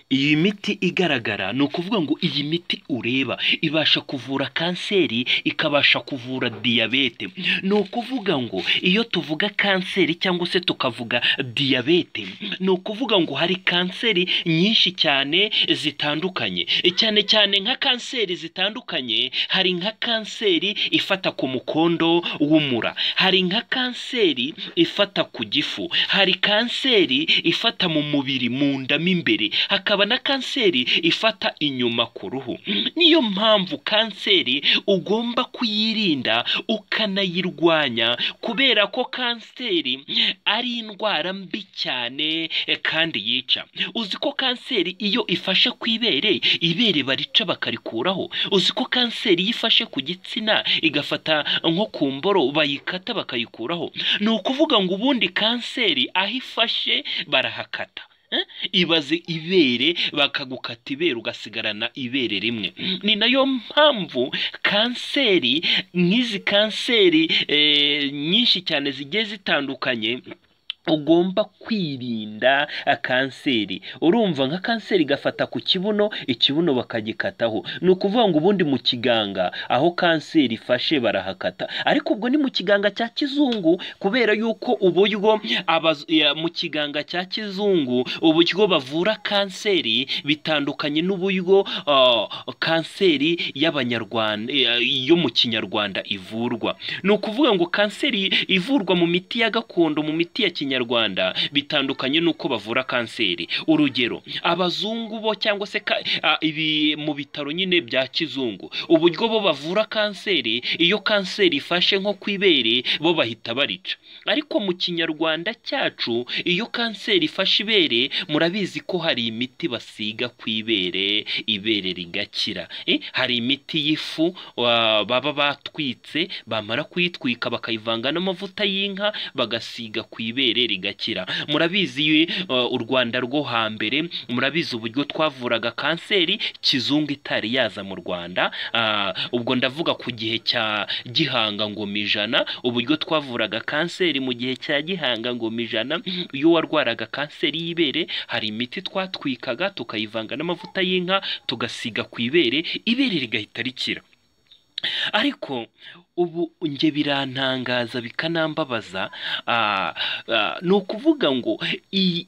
Iyi miti igaragara ni ukuvuga ngo iyi miti ureba ibasha kuvura kanseri, ikabasha kuvura diyabete, ni ukuvuga ngo iyo tuvuga kanseri cyangwa se tukavuga diyabete, ni ukuvuga ngo hari kanseri nyinshi cyane zitandukanye, cyane cyane nka kanseri zitandukanye hari nka kanseri ifata ku mukondo w'umura, hari nka kanseri ifata ku gifu, hari kanseri ifata mu mubiri mu nda mo imbere, hakaba na kanseri ifata inyuma ku ruhu, niyo mpamvu kanseri ugomba kuyirinda ukanayirwanya kubera ko kanseri ari indwara mbi cyane kandi yica, uzi ko kanseri iyo ifashe ku ibere, ibere barica bakarikuraho, uzi ko kanseri iyo ifashe ku gitsina igafata nko ku mboro bayikata bakayikuraho, ni ukuvuga ngo ubundi kanseri aho ifashe barahakata, ibaze ibere bakagukata ibere ugasigarana ibere rimwe, ni nayo mpamvu kanseri nk'izi kanseri nyinshi cyane zigiye zitandukanye ugomba kwirinda kanseri, urumva nka kanseri igafata ku kibuno, ikibuno bakagikataho, ni ukuvuga ngo ubundi mu kiganga aho kanseri ifashe barahakata, ariko ubwo ni mu kiganga cya kizungu kubera yuko uburyo mu kiganga cya kizungu uburyo bavura kanseri bitandukanye n'uburyo kanseri y'abanyarwanda yo mu kinyarwanda ivurwa, ni ukuvuga ngo kanseri ivurwa mu miti ya gakondo, mu miti ya kinyarwanda Rwanda bitandukanye n'uko bavura kanseri, urugero abazungu bo cyangwa se ibi mu bitaro nyine bya kizungu, uburyo bo bavura kanseri, iyo kanseri ifashe nko ku ibere bo bahita barica, ariko mu kinyarwanda cyacu iyo kanseri ifashe ibere murabizi ko hari imiti basiga ku ibere, ibere rigakira, hari imiti y'ifu baba batwitse bamara kuyitwika bakayivanga n'amavuta y'inka bagasiga ku ibere rigakira, murabizi u Rwanda rwo hambere murabizi uburyo twavuraga kanseri kizungu itari yaza mu Rwanda, ubwo ndavuga ku gihe cya Gihanga Ngoma ijana, uburyo twavuraga kanseri mu gihe cya Gihanga Ngoma ijana, iyo warwaraga kanseri y'ibere hari imiti twatwikaga tukayivanga n'amavuta y'inka tugasiga ku ibere, ibere rigahita rikira, ariko ubu njye birantangaza bikanambabaza ni ukuvuga ngo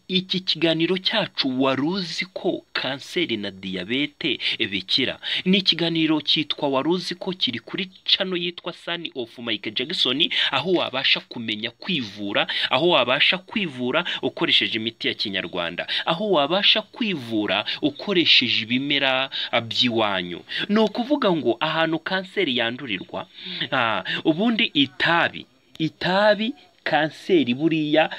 iki kiganiro cyacu wari uzi ko kanseri na diyabete bikira, ni ikiganiro cyitwa wari uzi ko kiri kuri cano yitwa sani ofu Michael Jackson, aho wabasha kumenya kwivura, aho wabasha kwivura ukoresheje imiti ya kinyarwanda, aho wabasha kwivura ukoresheje ibimera by'iwanyu, ni ukuvuga ngo ahantu kanseri yandurirwa ubundi itabi, itabi kanseri buriya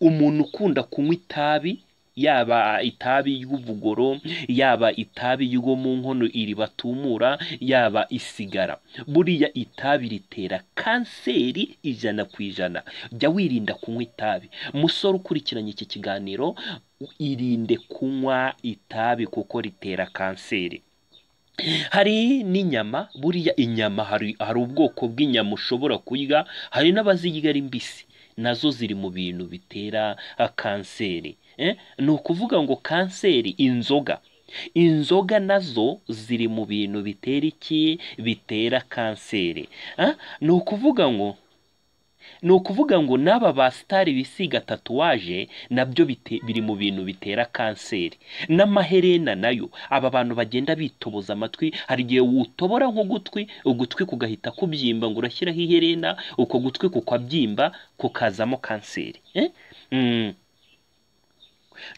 umuntu ukunda kunywa itabi yaba itabi ry'ubugoro, yaba itabi ryo mu nkono iri batumura, yaba isigara, buriya itabi ritera kanseri ijana ku ijana, jya wirinda kunywa itabi, musore ukurikiranye iki kiganiro irinde kunywa itabi kuko ritera kanseri. Hari n'inyama, buriya inyama hari ubwoko bw'inyama ushobora kurya, hari n'abazirya ari mbisi, nazo ziri mu bintu bitera kanseri, ni ukuvuga ngo kanseri, inzoga, inzoga nazo ziri mu bintu bitera iki, bitera kanseri, ni ukuvuga ngo ni ukuvuga ngo n'aba ba sitari bisiga tatuwaje nabyo biri mu bintu bitera kanseri, n'amaherena nayo, aba bantu bagenda bitoboza amatwi, hari igihe utobora nk'ugutwi, ugutwi kugahita kubyimba ngo urashyiraho iherena, uko gutwi kukabyimba kukazamo kanseri,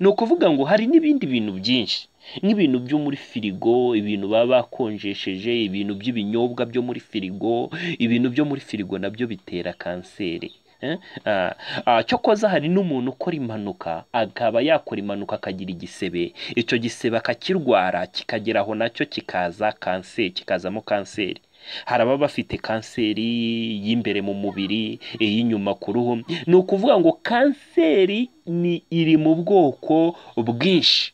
ni ukuvuga ngo hari n'ibindi bintu byinshi nk'ibintu byo muri firigo, ibintu baba bakonjesheje, ibintu by'ibinyobwa byo muri firigo, ibintu byo muri firigo nabyo bitera kanseri, cyokoza hari n'umuntu ukora impanuka akaba yakora impanuka akagira igisebe, icyo gisebe akakirwara kikagera aho nacyo kikaza kanseri, kikazamo kanseri, hari ababa bafite kanseri y'imbere mu mubiri, iy'inyuma ku ruhu, ni ukuvuga ngo kanseri iri mu bwoko bwinshi.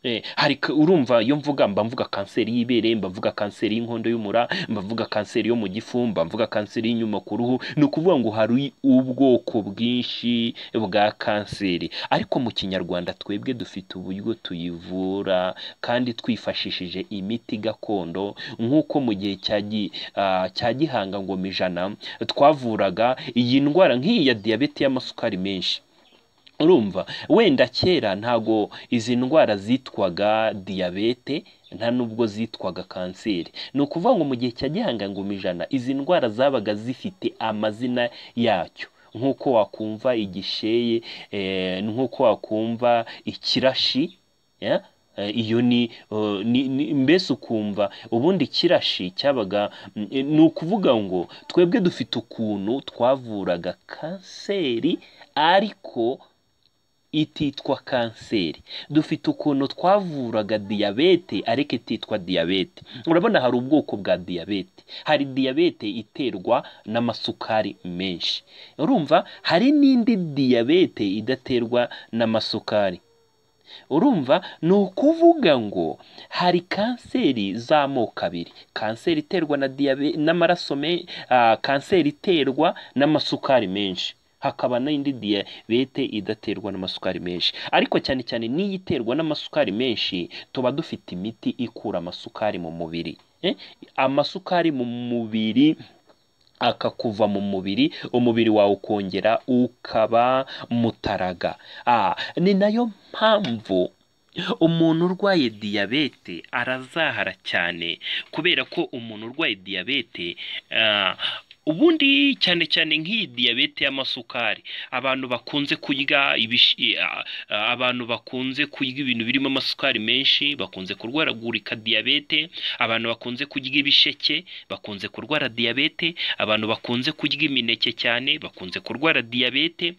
Eh, hari ka- urumva iyo mvuga mba mvuga kanseri y'ibere mba mvuga kanseri y'inkondo y'umura mba mvuga kanseri yo mu gifu mba mvuga kanseri y'inyuma ku ruhu ni ukuvuga ngo hari ubwoko bwinshi bwa kanseri ariko mu kinyarwanda twebwe dufite uburyo tuyivura kandi twifashishije imiti gakondo nk'uko mu gihe cya gi- ah, cya gihanga ngoma ijana twavuraga iyi ndwara nk'iyi ya diyabete y'amasukari menshi urumva wenda kera ntago izi ndwara zitwaga diyabete nta nubwo zitwaga kanseri ni ukuvuga ngo mu gihe cya gihanga ngoma ijana izi ndwara zabaga zifite amazina yacyo nk'uko wakumva igisheye eh, nk'uko wakumva ikirashi ya? Eh, iyo ni, eh, ni, ni mbese ukumva ubundi ikirashi cyabaga mm, eh, ni ukuvuga ngo twebwe dufite ukuntu twavuraga kanseri ariko ititwa kanseri dufite ukuntu twavuraga diyabete ariko ititwa diyabete urabona hari ubwoko bwa diyabete hari diyabete iterwa n'amasukari menshi urumva hari n'indi diyabete idaterwa n'amasukari urumva ni ukuvuga ngo hari kanseri z'amoko abiri kanseri iterwa na diyabe n'amaraso me- ah, kanseri iterwa n'amasukari menshi hakaba n'indi diyabete idaterwa n'amasukari menshi ariko cyane cyane n'iyo iterwa n'amasukari menshi tuba dufite imiti ikura amasukari mu mubiri Eh, amasukari mu mubiri akakuva mu mubiri umubiri wawe ukongera ukaba mutaraga Ah, ni nayo mpamvu umuntu urwaye diyabete arazahara cyane kubera ko umuntu urwaye diyabete ah, ubundi cyane cyane nk'iyi diyabete y'amasukari abantu bakunze kurya ibishi ah, ah, abantu bakunze kurya ibintu birimo amasukari menshi bakunze kurwaragurika diyabete abantu bakunze kurya ibisheke bakunze kurwara diyabete abantu bakunze kurya imineke cyane bakunze kurwara diyabete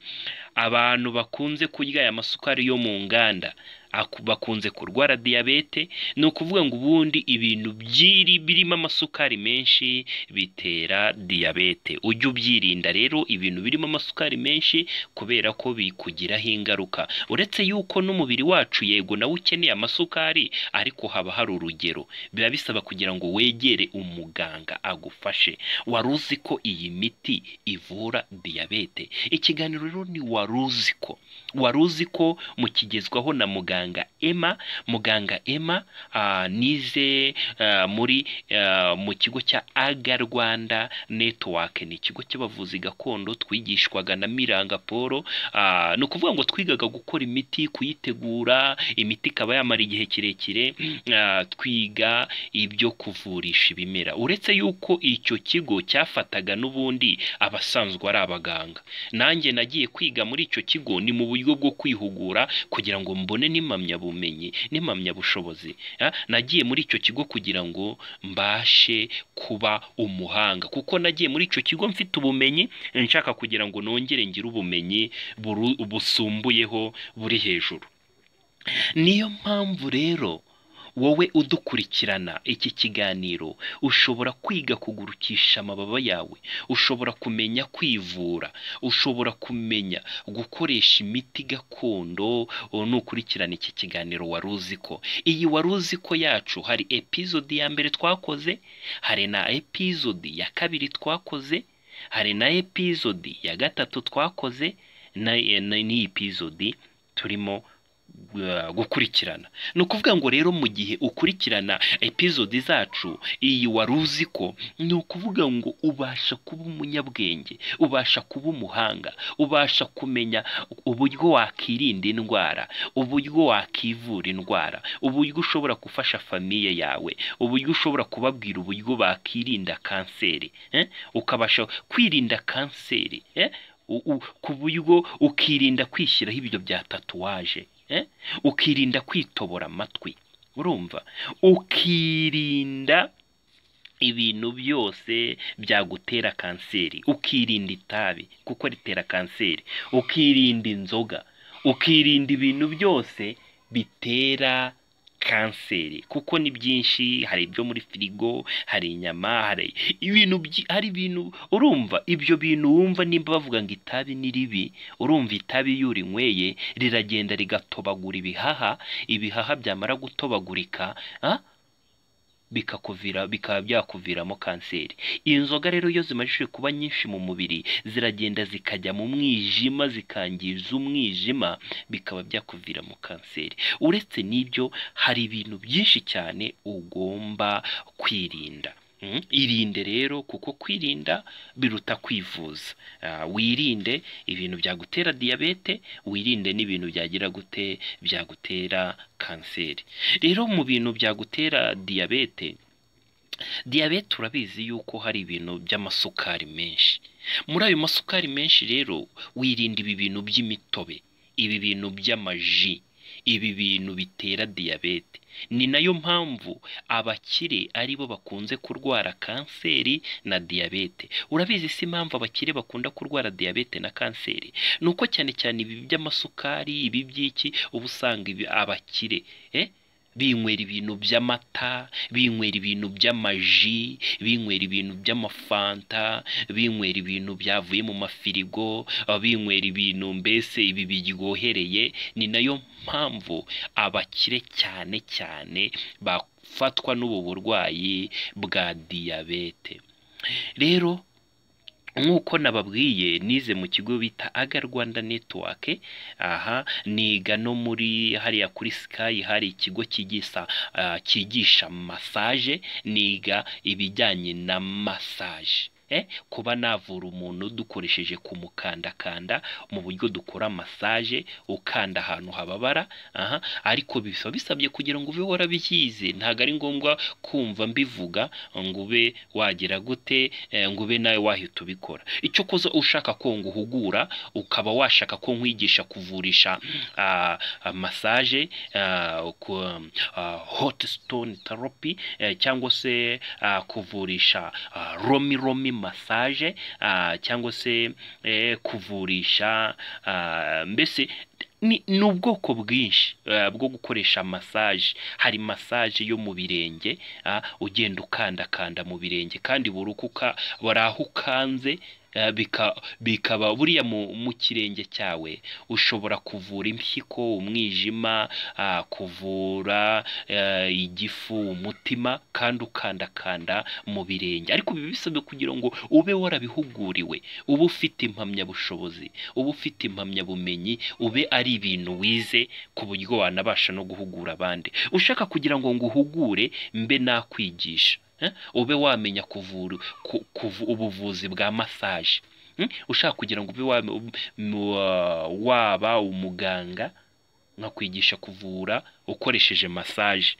abantu bakunze kurya aya masukari yo mu nganda aku- bakunze kurwara diyabete ni ukuvuga ngo ubundi ibintu byiri birimo amasukari menshi bitera diyabete ujye ubyirinda rero ibintu birimo amasukari menshi kubera ko bikugiraho ingaruka uretse yuko n'umubiri wacu yego nawe ukeneye amasukari ariko haba hari urugero biba bisaba kugira ngo wegere umuganga agufashe wari uzi ko iyi miti ivura diyabete ikiganiro rero ni wari uzi ko wari uzi ko mukigezwaho na muganga ema muganga ema ah, nize ah, muri ah, mu kigo cya aga rwanda network ni ikigo cy'abavuzi gakondo twigishwaga na miranga paul ah, ni ukuvuga ngo twigaga gukora imiti kuyitegura imiti ikaba yamara igihe kirekire ah, twiga ibyo kuvurisha ibimera uretse yuko icyo kigo cyafataga n'ubundi abasanzwe ari abaganga nanjye nagiye kwiga muri icyo kigo ni mu buryo bwo kwihugura kugira ngo mbone n'impamyabumenyi n'impamyabushobozi Ah, nagiye muri icyo kigo kugira ngo mbashe kuba umuhanga kuko nagiye muri icyo kigo mfite ubumenyi nshaka kugira ngo nongere ngire ubumenyi buru- busumbuyeho buri hejuru niyo mpamvu rero wowe udukurikirana iki kiganiro ushobora kwiga kugurukisha amababa yawe ushobora kumenya kwivura ushobora kumenya gukoresha imiti gakondo ubu nukurikirana iki kiganiro wari uzi ko iyi wari uzi ko yacu hari epizodi ya mbere twakoze hari na epizodi ya kabiri twakoze hari na epizodi ya gatatu twakoze na na- n'iyi epizodi turimo uh, gukurikirana ni ukuvuga ngo rero mu gihe ukurikirana epizodi zacu iyi wari uzi ko ni ukuvuga ngo ubasha kuba umunyabwenge ubasha kuba umuhanga ubasha kumenya uburyo wakirinda indwara uburyo wakivura indwara uburyo ushobora gufasha famiye yawe uburyo ushobora kubabwira uburyo bakirinda kanseri eh? ukabasha kwirinda kanseri eh? U- u- ku buryo ukirinda kwishyiraho ibyo bya tatuwaje eh? ukirinda kwitobora amatwi urumva ukirinda ibintu byose byagutera kanseri ukirinda itabi kuko ritera kanseri ukirinda inzoga ukirinda ibintu byose bitera kanseri kuko ni byinshi hari ibyo muri firigo hari inyama hari ibintu byi- hari ibintu urumva ibyo bintu wumva nimba bavuga ngo itabi ni ribi urumva itabi iyo urinyweye riragenda rigatobagura ibihaha ibihaha byamara gutobagurika ah, bikakuvira bikaba byakuviramo kanseri inzoga rero iyo zimajije kuba nyinshi mu mubiri ziragenda zikajya mu mwijima zikangiza umwijima bikaba byakuviramo kanseri uretse n'ibyo hari ibintu byinshi cyane ugomba kwirinda Mm, irinde rero kuko kwirinda biruta kwivuza Ah, wirinde ibintu byagutera diyabete wirinde n'ibintu byagira gute byagutera kanseri rero mu bintu byagutera diyabete diyabete urabizi yuko hari ibintu by'amasukari menshi muri ayo masukari menshi rero wirinda ibi bintu by'imitobe ibi bintu by'amaji ibi bintu bitera diyabete ni nayo mpamvu abakire aribo bakunze kurwara kanseri na diyabete urabizi si impamvu abakire bakunda kurwara diyabete na kanseri ni uko cyane cyane ibi by'amasukari ibi by'iki uba usanga ibi- abakire eh? binywera ibintu by'amata binywera ibintu by'amaji binywera ibintu by'amafanta binywera ibintu byavuye mu mafirigo ah, binywera ibintu mbese ibi biryohereye ni nayo mpamvu abakire cyane cyane bafatwa n'ubu burwayi bwa diyabete rero nk'uko nababwiye nize mu kigo bita aga rwanda netiwake aha niga no muri hariya kuri sikayi hari ikigo kigisa ah, cyigisha masaje niga ibijyanye na masaje Eh, kuba navura umuntu dukoresheje kumukandakanda mu buryo dukora masaje ukanda ahantu hababara aha ariko bisaba bisabye kugira ngo ube warabyize ntabwo ari ngombwa kumva mbivuga ngo ube wagira gute eh, ngo ube nawe wahita ubikora icyo kuza ushaka ko nguhugura ukaba washaka ko nkwigisha kuvurisha ah, ah, masaje ah, ku- ah, hot stone therapy eh, cyangwa se ah, kuvurisha ah, romi romi masaje ah, cyangwa se eh, kuvurisha ah, mbese ni ni ubwoko bwinshi eh, bwo gukoresha masaje hari masaje yo mu birenge ah, ugenda ukandakanda mu birenge kandi buri uko uka- buri aho ukanze eh, bika- bikaba buriya mu mu kirenge cyawe ushobora kuvura impyiko umwijima ah, kuvura eh, igifu umutima kandi ukandakanda mu birenge ariko biba bisabwe kugira ngo ube warabihuguriwe ube ufite impamyabushobozi uba ufite impamyabumenyi ube ari ibintu wize ku buryo wanabasha no guhugura abandi ushaka kugira ngo nguhugure mbe nakwigisha eh? ube wamenya kuvura ku- kuvu- ubuvuzi bwa masaje Mm? ushaka kugira ngo ube wame- ub- mu- wa- waba umuganga nkakwigisha kuvura ukoresheje masaje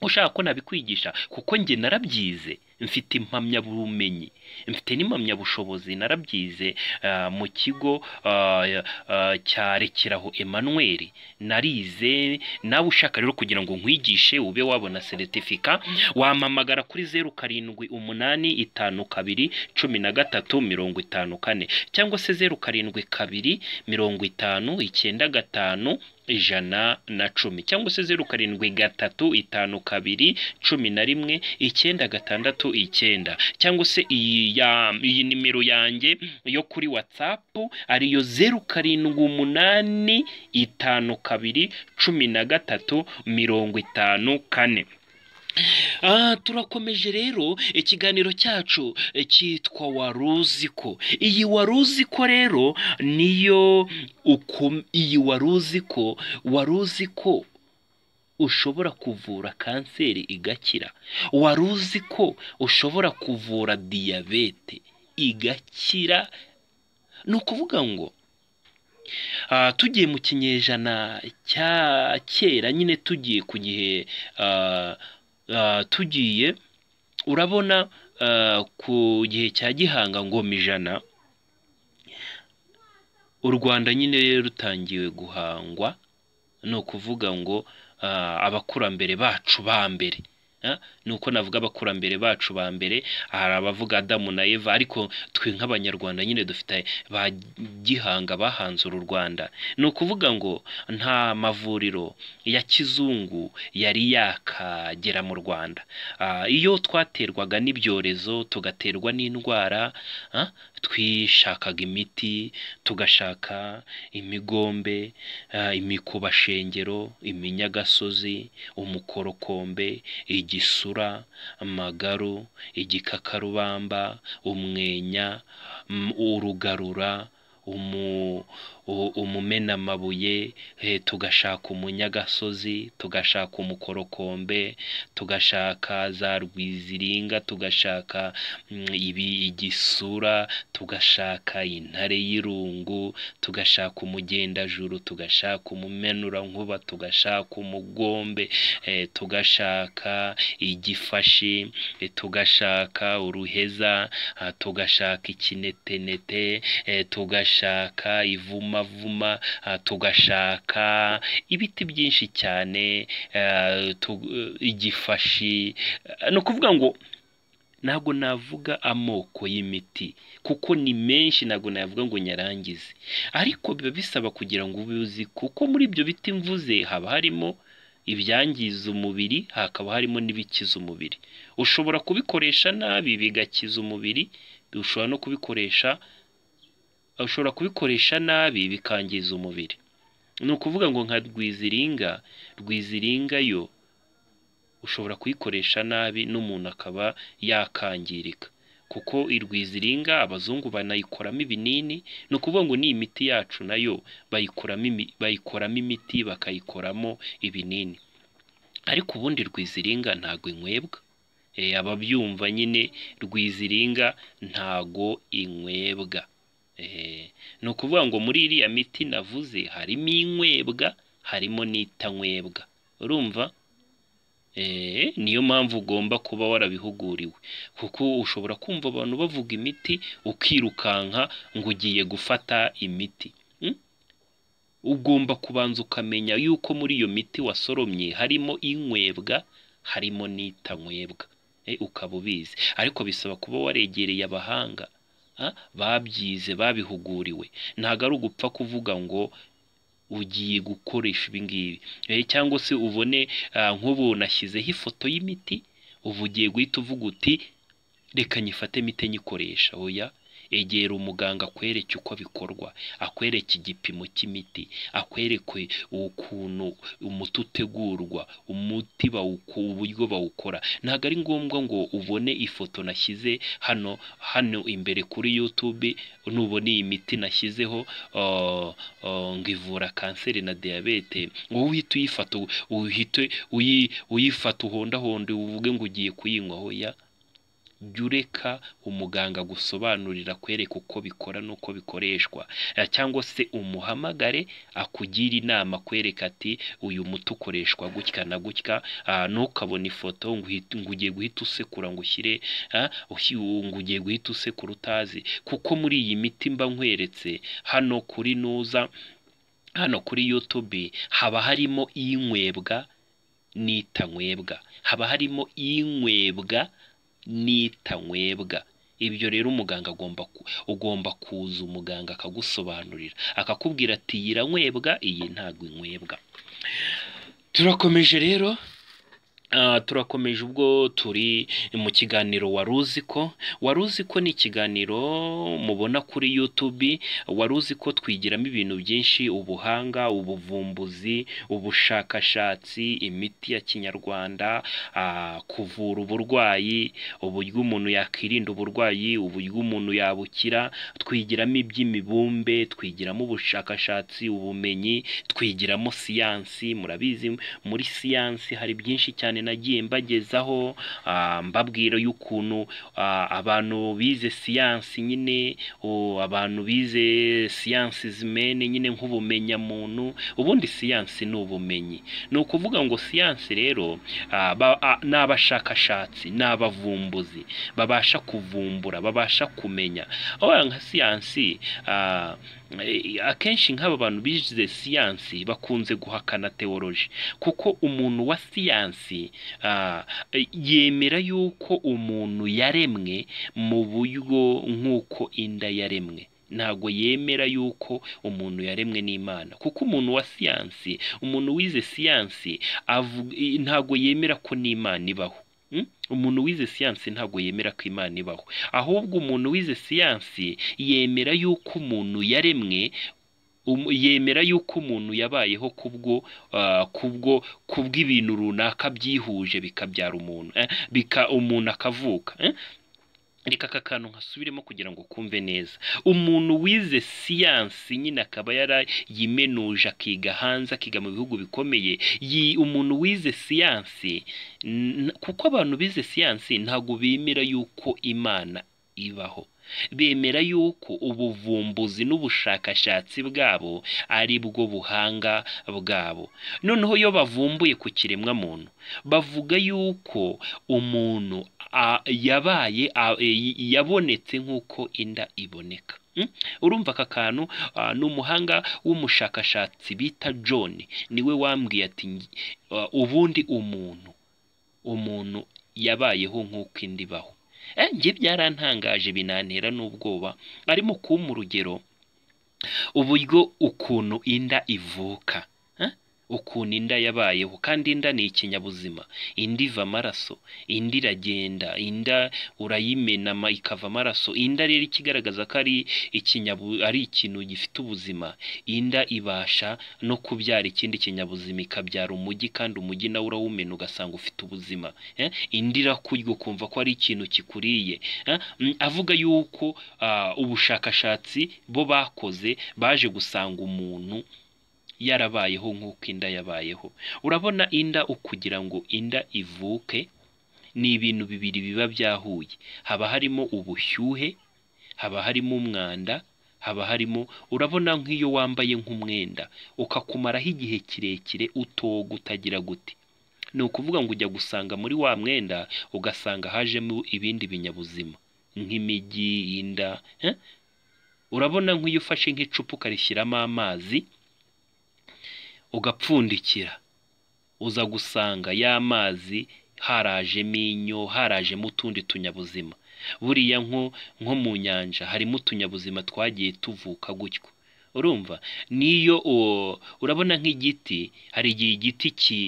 ushaka ko nabikwigisha kuko njye narabyize mfite impamyabumenyi mfite n'impamyabushobozi narabyize ah, mu kigo ah, ah, cya rekeraho Emmanuel narize nawe ushaka rero kugira ngo nkwigishe ube wabona seritifika wampamagara kuri zeru karindwi umunani itanu kabiri cumi na gatatu mirongo itanu kane cyangwa se zeru karindwi kabiri mirongo itanu icyenda gatanu ijana na cumi cyangwa se zeru karindwi gatatu itanu kabiri cumi na rimwe icyenda gatandatu icyenda cyangwa se iyi ya iyi nimero yanjye yo kuri watsapu ariyo zeru karindwi umunani itanu kabiri cumi na gatatu mirongo itanu kane Ah, turakomeje rero ikiganiro cyacu eh, cyitwa waruzi ko iyi waruzi ko rero niyo uku iyi waruzi ko waruzi ko ushobora kuvura kanseri igakira waruzi ko ushobora kuvura diyabete igakira ni ukuvuga ngo Ah, tugiye mu kinyejana cya kera nyine tugiye ku gihe ah, ah, tugiye urabona ah, ku gihe cya gihanga ngoma ijana u rwanda nyine rutangiwe guhangwa ni ukuvuga ngo ah, abakurambere bacu ba mbere Ah, ni uko navuga abakurambere bacu ba mbere hari abavuga Adamu na Eva ariko twe nk'abanyarwanda nyine dufite ba gihanga bahanze uru Rwanda ni ukuvuga ngo nta mavuriro ya kizungu yari yakagera mu Rwanda Ah, iyo twaterwaga n'ibyorezo tugaterwa n'indwara ah, twishakaga imiti tugashaka imigombe ah, imikobashengero iminyagasozi umukorokombe igisura amagaru igikakarubamba umwenya mm, urugarura umu u- umumenamabuye eh, tugashaka umunyagasozi tugashaka umukorokombe tugashaka za rwiziringa tugashaka mm, ibi igisura tugashaka intare y'irungu tugashaka umugendajuru tugashaka umumenura-nkuba tugashaka umugombe eh, tugashaka igifashi eh, tugashaka uruheza ah, tugashaka ikinetenete eh, tugashaka ivumavuma ah, tugashaka ibiti byinshi cyane eh, tu- igifashi Eh, ni ukuvuga ngo ntabwo navuga amoko y'imiti kuko ni menshi ntabwo navuga ngo nyarangize ariko biba bisaba kugira ngo ube uzi kuko muri ibyo biti mvuze haba harimo ibyangiza umubiri hakaba harimo n'ibikiza umubiri ushobora kubikoresha nabi bigakiza umubiri ushobora no kubikoresha ushobora kubikoresha nabi bikangiza umubiri ni ukuvuga ngo nka rwiziringa rwiziringa yo ushobora kuyikoresha nabi n'umuntu akaba yakangirika kuko irwiziringa abazungu banayikoramo ibinini ni ukuvuga ngo ni imiti yacu nayo bayikoramo imi- bayikoramo imiti bakayikoramo ibinini ariko ubundi rwiziringa ntago inywebwa Eh, ababyumva nyine rwiziringa ntago inywebwa Eh, ni ukuvuga ngo muri iriya miti navuze harimo inywebwa harimo n'itanywebwa urumva Eh, niyo mpamvu ugomba kuba warabihuguriwe kuko ushobora kumva abantu bavuga imiti ukirukanka ngo ugiye gufata imiti Mm? ugomba kubanza ukamenya yuko muri iyo miti wasoromye harimo inywebwa harimo n'itanywebwa Eh, ukaba ubizi ariko bisaba kuba waregereye abahanga ah, babyize babihuguriwe ntabwo ari ugupfa kuvuga ngo ugiye gukoresha ibi ngibi Eh, cyangwa se ubone ah, nk'ubu nashyizeho ifoto y'imiti ubu ugiye guhita uvuga uti reka nyifate imiti nyikoresha oya egera umuganga akwereke uko bikorwa akwereke igipimo cy'imiti akwereke ukuntu umuti utegurwa umuti bawuku uburyo bawukora ntabwo ari ngombwa ngo ubone ifoto nashyize hano hano imbere kuri YouTube nubona iyi miti nashyizeho ah, ah, ngo ivura kanseri na diyabete wowe uhita uyifata uhite uyi- uyifata uhondahonde uvuge ngo ugiye kuyinywa hoya jya ureka umuganga gusobanurira akwereka uko bikora n'uko bikoreshwa Eh, cyangwa se umuhamagare akugire inama akwereka ati uyu muti ukoreshwa gutya na gutya Ah, ntukabone ifoto ngo uhite- ngo ugiye guhita usekura ngo ushyire ah, ushi- ngo ugiye guhita usekura utazi kuko muri iyi miti mba nkweretse hano kuri nuza hano kuri YouTube haba harimo inywebwa n'itanywebwa haba harimo inywebwa n'itanywebwa ibyo rero umuganga agomba ku- ugomba kuza umuganga akagusobanurira akakubwira ati iyi iranywebwa iyi ntabwo inywebwa turakomeje rero Ah, turakomeje ubwo turi mu kiganiro wari uzi ko wari uzi ko ni ikiganiro mubona kuri YouTube wari uzi ko twigiramo ibintu byinshi ubuhanga ubuvumbuzi ubushakashatsi imiti ya kinyarwanda ah, kuvura uburwayi uburyo umuntu yakwirinda uburwayi uburyo umuntu yabukira twigiramo iby'imibumbe twigiramo ubushakashatsi ubumenyi twigiramo siyansi murabizi muri siyansi hari byinshi cyane nagiye mbagezaho ah, mbabwira y'ukuntu ah, abantu bize siyansi nyine o, abantu bize siyansi zimene nyine nk'ubumenyamuntu ubundi siyansi ni ubumenyi ni ukuvuga ngo siyansi rero ah, ba- ah, ni abashakashatsi ni abavumbuzi babasha kuvumbura babasha kumenya Aba nka siyansi ah, Eh, akenshi nk'aba bantu bize siyansi bakunze guhakana teoloji kuko umuntu wa siyansi ah, eh, yemera yuko umuntu yaremwe mu buryo nk'uko inda yaremwe ntago yemera yuko umuntu yaremwe n'imana kuko umuntu wa siyansi umuntu wize siyansi avu- i- ntago yemera ko n'imana ibaho Mm? umuntu wize siyansi ntago yemera ko imana ibaho ahubwo umuntu wize siyansi yemera yuko umuntu yaremwe um- yemera yuko umuntu yabayeho kubwo ah, kubwo kubw'ibintu runaka byihuje bikabyara umuntu eh, bika umuntu akavuka eh? reka aka kantu nkasubiremo kugira ngo kumve neza umuntu wize siyansi nyine akaba yarayimenuje akiga hanze akiga mu bihugu bikomeye yi umuntu wize siyansi n- kuko abantu bize siyansi ntabwo bemera yuko imana ibaho bemera yuko ubuvumbuzi n'ubushakashatsi bwabo ari bwo buhanga bwabo noneho iyo bavumbuye ku kiremwamuntu bavuga yuko umuntu a- yabaye a- e- yabonetse nk'uko inda iboneka Mm? urumva aka kantu ah, ni umuhanga w'umushakashatsi bita john niwe wambwiye ati ngi- ah, ubundi umuntu umuntu yabayeho nk'uko indi ibaho Eh, njye byarantangaje binantera n'ubwoba arimo kumpa urugero uburyo ukuntu inda ivuka eh? ukuntu inda yabayeho kandi inda ni ikinyabuzima inda iva amaraso indi iragenda inda urayimena ma- ikava amaraso inda rero ikigaragaza ko ari ikinyabu ari ikintu gifite ubuzima inda ibasha no kubyara ikindi kinyabuzima ikabyara umujyi kandi umujyi nawe urawumena ugasanga ufite ubuzima eh? indi irakurya ukumva ko ari ikintu kikuriye eh? Mm, avuga yuko ah, ubushakashatsi bo bakoze baje gusanga umuntu yarabayeho nk'uko inda yabayeho urabona inda ukugira ngo inda ivuke ni ibintu bibiri biba byahuye haba harimo ubushyuhe haba harimo umwanda haba harimo urabona nk'iyo wambaye nk'umwenda ukakumaraho igihe kirekire utoga utagira gute ni ukuvuga ngo ujya gusanga muri wa mwenda ugasanga hajemo ibindi binyabuzima nk'imijyi inda eh? urabona nk'iyo ufashe nk'icupa ukarishyiramo amazi ugapfundikira uza gusanga ya mazi harajemo inyo harajemo utundi tunyabuzima buriya nko nko mu nyanja harimo utunyabuzima twagiye tuvuka gutyo urumva niyo o- urabona nk'igiti hari igihe igiti ki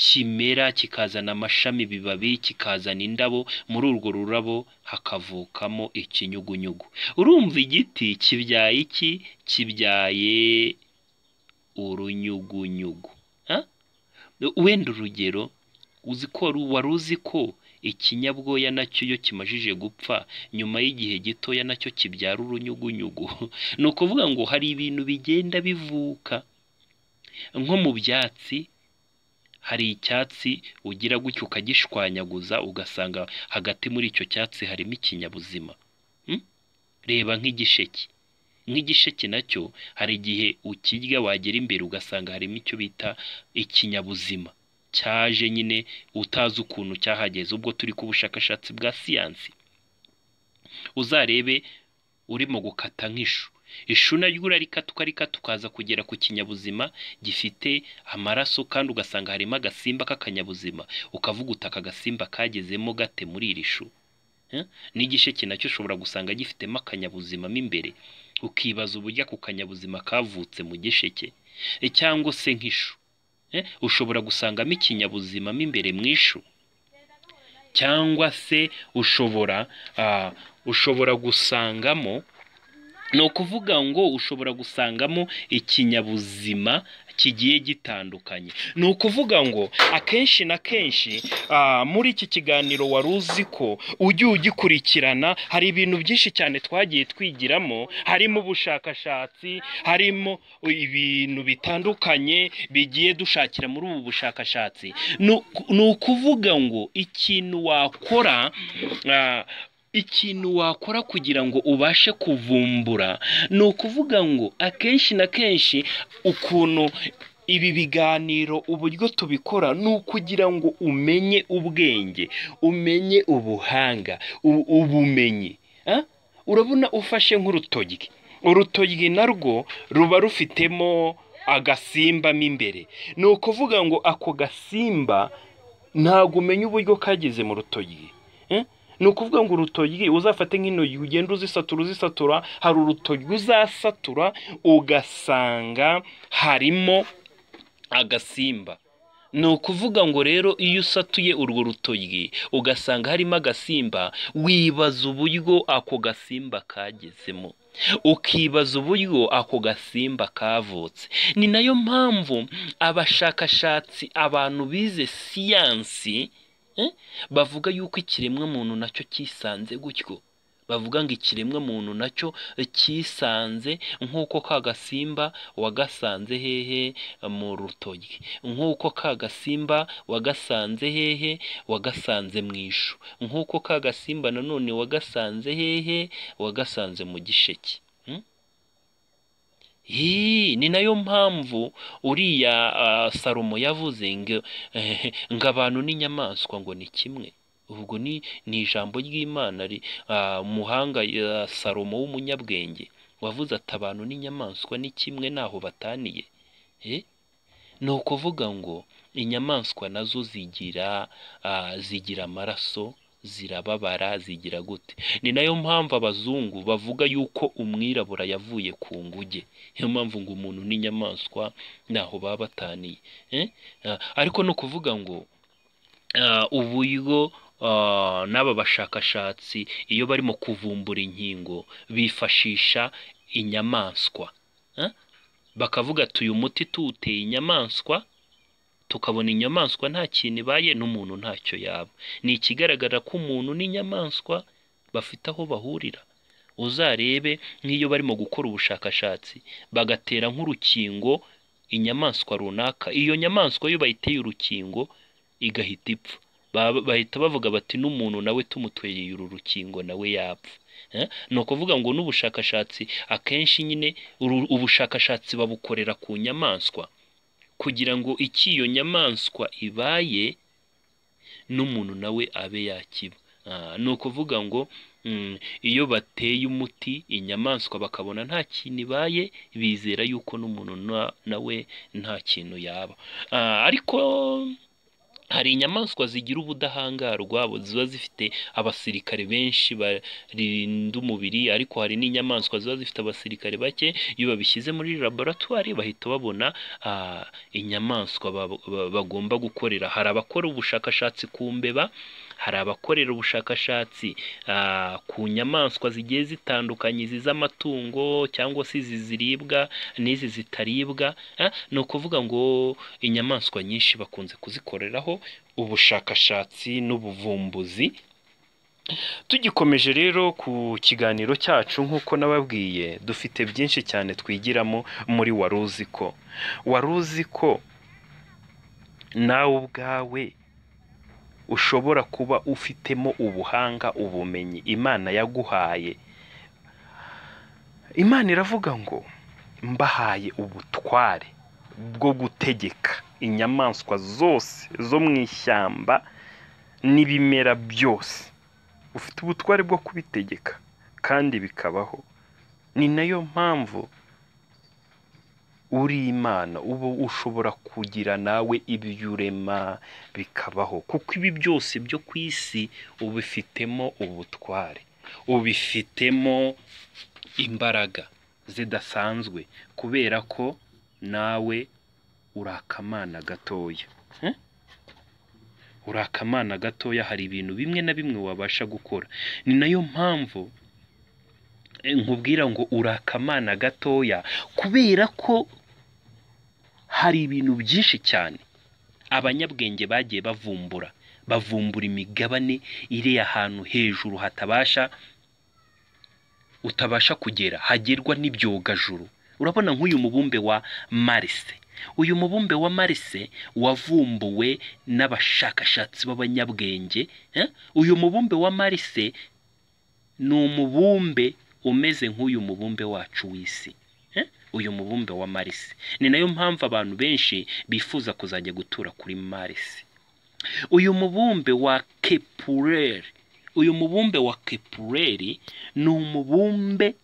kimera kikazana amashami ibibabi kikazana indabo muri urwo rurabo hakavukamo ikinyugunyugu urumva igiti kibyaye iki kibyaye urunyugunyugu Ah? wenda urugero uzi ko wari wari uzi ko ikinyabwoya nacyo iyo kimajije gupfa nyuma y'igihe gitoya nacyo kibyara urunyugunyugu ni ukuvuga ngo hari ibintu bigenda bivuka nko mu byatsi hari icyatsi ugira gutyo ukagishwanyaguza ugasanga hagati muri icyo cyatsi harimo ikinyabuzima Mm? reba nk'igisheke nk'igisheke nacyo hari igihe ukirya wagera imbere ugasanga harimo icyo bita ikinyabuzima cyaje nyine utazi ukuntu cyahageze ubwo turi ku bushakashatsi bwa siyansi uzarebe urimo gukata nk'ishu ishu naryo urarikata ukarikata ukaza kugera ku kinyabuzima gifite amaraso kandi ugasanga harimo agasimba k'akanyabuzima ukavuga uti aka gasimba kagezemo gate muri iri shu Eh? n'igisheke nacyo ushobora gusanga gifitemo akanyabuzima mo imbere ukibaza uburyo ako kanyabuzima kavutse mu gisheke Eh, cyangwa se nk'ishu Eh? ushobora gusangamo ikinyabuzima mo imbere mu ishu cyangwa se ushobora ah, ushobora gusangamo ni ukuvuga ngo ushobora gusangamo ikinyabuzima kigiye gitandukanye ni ukuvuga ngo akenshi na kenshi ah, muri iki kiganiro wari uzi ko ujya ugikurikirana hari ibintu byinshi cyane twagiye twigiramo harimo ubushakashatsi harimo ibintu bitandukanye bigiye dushakira muri ubu bushakashatsi ni uku- ni ukuvuga ngo ikintu wakora ah, ikintu wakora kugira ngo ubashe kuvumbura ni ukuvuga ngo akenshi na kenshi ukuntu ibi biganiro uburyo tubikora ni ukugira ngo umenye ubwenge umenye ubuhanga u- ubumenyi Ah? urabona ufashe nk'urutoryi urutoyi narwo ruba rufitemo agasimba mo imbere ni ukuvuga ngo ako gasimba ntabwo umenya uburyo kageze mu rutoyi Eh? ni ukuvuga ngo urutoyi uzafate nk'intoki ugenda uzisatura uzisatura hari urutoyi uzasatura ugasanga harimo agasimba ni ukuvuga ngo rero iyo usatuye urwo rutoyi ugasanga harimo agasimba wibaza uburyo ako gasimba kagezemo ukibaza uburyo ako gasimba kavutse ni nayo mpamvu abashakashatsi abantu bize siyansi eh, bavuga yuko ikiremwa muntu nacyo cyisanze gutyo bavuga ngo ikiremwa muntu nacyo cyisanze nk'uko ka gasimba wagasanze hehe mu rutoyi nk'uko ka gasimba wagasanze hehe wagasanze mu ishu nk'uko ka gasimba nanone wagasanze hehe wagasanze mu gisheke Mm? Hii, ni nayo mpamvu uriya ah, salomo yavuze ngo eh, ngo abantu n'inyamaswa ngo ni kimwe ubwo ni ni ijambo ry'imana ri- ah, umuhanga ah, salomo w'umunyabwenge wavuze ati abantu n'inyamaswa ni kimwe ntaho bataniye Eh? ni ukuvuga ngo inyamaswa nazo zigira ah, zigira amaraso zirababara zigira gute ni nayo mpamvu abazungu bavuga yuko umwirabura yavuye ku nguge niyo mpamvu ngo umuntu n'inyamaswa ntaho baba bataniye Eh? Ah, ariko ni ukuvuga ngo ah, uburyo ah, n'aba bashakashatsi iyo barimo kuvumbura inkingo bifashisha inyamaswa Eh? bakavuga ati uyu muti tuwuteye inyamaswa tukabona inyamaswa nta kintu ibaye n'umuntu ntacyo yaba ni ikigaragara ko umuntu n'inyamaswa bafite aho bahurira uzarebe nk'iyo barimo gukora ubushakashatsi bagatera nk'urukingo inyamaswa runaka iyo nyamaswa iyo bayiteye urukingo igahita ipfa Ba- bahita bavuga bati n'umuntu nawe tumutwereye uru rukingo nawe yapfa Eh? ni ukuvuga ngo n'ubushakashatsi akenshi nyine uru- ubushakashatsi babukorera ku nyamaswa kugira ngo icyo iyo nyamaswa ibaye n'umuntu nawe abe yakiba Ah, ni ukuvuga ngo mm, iyo bateye umuti inyamaswa bakabona nta kintu ibaye bizera yuko n'umuntu na- nawe nta kintu yaba Ah, ariko hari inyamaswa zigira ubudahangarwa bu- ziba zifite abasirikare benshi barinda umubiri ariko hari n'inyamaswa ziba zifite abasirikare bake iyo babishyize muri laboratwari bahita babona ah, inyamaswa ba- ba- bagomba gukorera hari abakora ubushakashatsi ku mbeba hari abakorera ubushakashatsi ah, ku nyamaswa zigiye zitandukanye izi z'amatungo cyangwa se izi ziribwa n'izi zitaribwa Ah, ni ukuvuga ngo inyamaswa nyinshi bakunze kuzikoreraho ubushakashatsi n'ubuvumbuzi tugikomeje rero ku kiganiro cyacu nk'uko nababwiye dufite byinshi cyane twigiramo muri wari uzi ko wari uzi ko nawe ubwawe ushobora kuba ufitemo ubuhanga ubumenyi imana yaguhaye imana iravuga ngo mbahaye ubutware bwo gutegeka inyamaswa zose zo mu ishyamba n'ibimera byose ufite ubutware bwo kubitegeka kandi bikabaho ni nayo mpamvu uri imana uba ushobora kugira nawe ibyo urema bikabaho kuko ibi byose byo ku isi ubifitemo ubutware ubifitemo imbaraga zidasanzwe kubera ko nawe uri akamana gatoya Eh? uri akamana gatoya hari ibintu bimwe na bimwe wabasha gukora ni nayo mpamvu eh, nkubwira ngo uri akamana gatoya kubera ko hari ibintu byinshi cyane abanyabwenge bagiye bavumbura bavumbura imigabane iri ahantu hejuru hatabasha utabasha kugera hagerwa n'ibyogajuru urabona nk'uyu mubumbe wa marise uyu mubumbe wa marise wavumbuwe n'abashakashatsi b'abanyabwenge eh? uyu mubumbe wa marise ni umubumbe umeze nk'uyu mubumbe wacu w'isi Eh? uyu mubumbe wa marisi ni nayo mpamvu abantu benshi bifuza kuzajya gutura kuri marisi uyu mubumbe wa kepureri uyu mubumbe wa kepureri ni umubumbe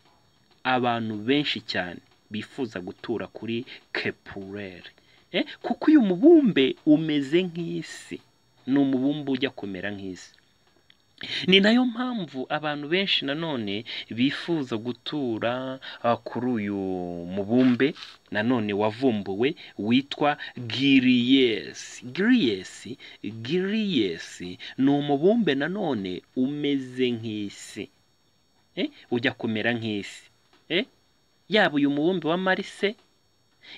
abantu benshi cyane bifuza gutura kuri kepurere kuko uyu mubumbe umeze nk'isi ni umubumbe ujya kumera nk'isi ni nayo mpamvu abantu benshi nanone bifuza gutura ah, kuri uyu mubumbe nanone wavumbuwe witwa giriyesi giriyesi giriyesi ni umubumbe nanone umeze nk'isi Eh, ujya kumera nk'isi Eh, yaba uyu mubumbe wa marise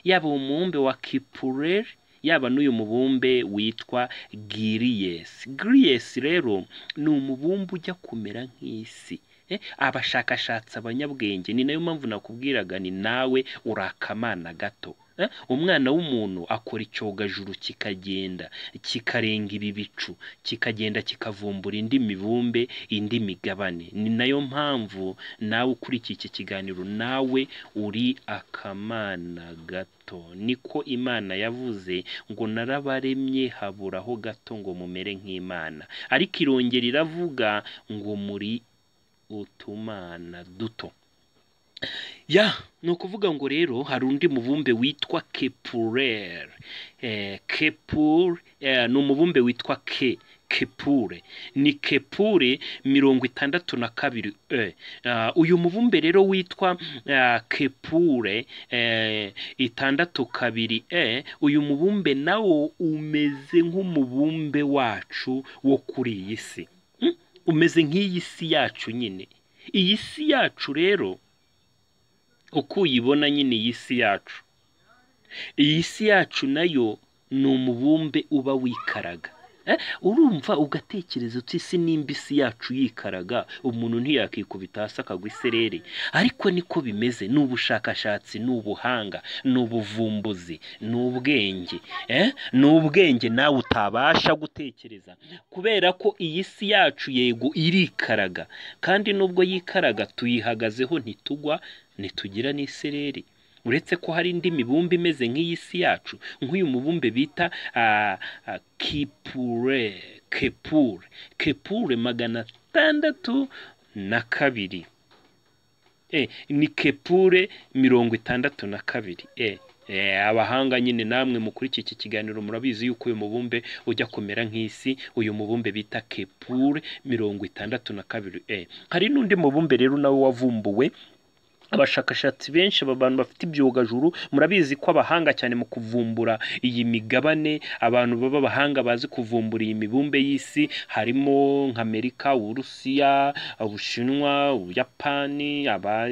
yaba umubumbe wa kipureri yaba n'uyu mubumbe witwa giriyesi giriyesi rero ni umubumbe ujya kumera nk'isi Eh, abashakashatsi abanyabwenge ni nayo mpamvu nakubwiraga ni nawe uri akamana gato Eh, umwana w'umuntu akora icyogajuru kikagenda kikarenga ibi bicu kikagenda kikavumbura indi mibumbe indi migabane ni nayo mpamvu nawe ukurikiye iki kiganiro nawe uri akamana gato niko imana yavuze ngo narabaremye haburaho gato ngo mumere nk'imana ariko irongera iravuga ngo muri utumana duto ya ni ukuvuga ngo rero hari undi mubumbe witwa kepurere eh, kepur eh, ni umubumbe witwa ke kepure ni kepure mirongo itandatu na kabiri e Ah, uyu mubumbe rero witwa ah, kepure eh, itandatu kabiri e uyu mubumbe nawo umeze nk'umubumbe wacu wo kuri iyi si Hmm? umeze nk'iyi si yacu nyine iyi si yacu rero uko uyibona nyine iyi si yacu iyi si yacu nayo ni umubumbe uba wikaraga Eh, urumva ugatekereza uti isi nimba isi yacu yikaraga umuntu ntiyakikubita hasi akagwa isereri ariko niko bimeze ni ubushakashatsi ni ubuhanga ni ubuvumbuzi ni ubwenge eh? ni ubwenge nawe utabasha gutekereza kubera ko iyi si yacu yego irikaraga kandi nubwo yikaraga tuyihagazeho ntitugwa ntitugira n'isereri uretse ko hari indi mibumbe imeze nk'iyi si yacu nk'uyu mubumbe bita ah, ah, kipure kepure kepure magana atandatu na kabiri Eh, ni kepure mirongo itandatu na kabiri Eh, eh, abahanga nyine namwe mukurikiye iki kiganiro murabizi yuko uyu mubumbe ujya kumera nk'isi uyu mubumbe bita kepure mirongo itandatu na kabiri Eh, hari n'undi mubumbe rero nawe wavumbuwe abashakashatsi benshi aba bantu bafite ibyogajuru murabizi ko abahanga cyane mu kuvumbura iyi migabane abantu baba abahanga bazi kuvumbura iyi mibumbe y'isi harimo nk'amerika uburusiya ubushinwa ubuyapani aba-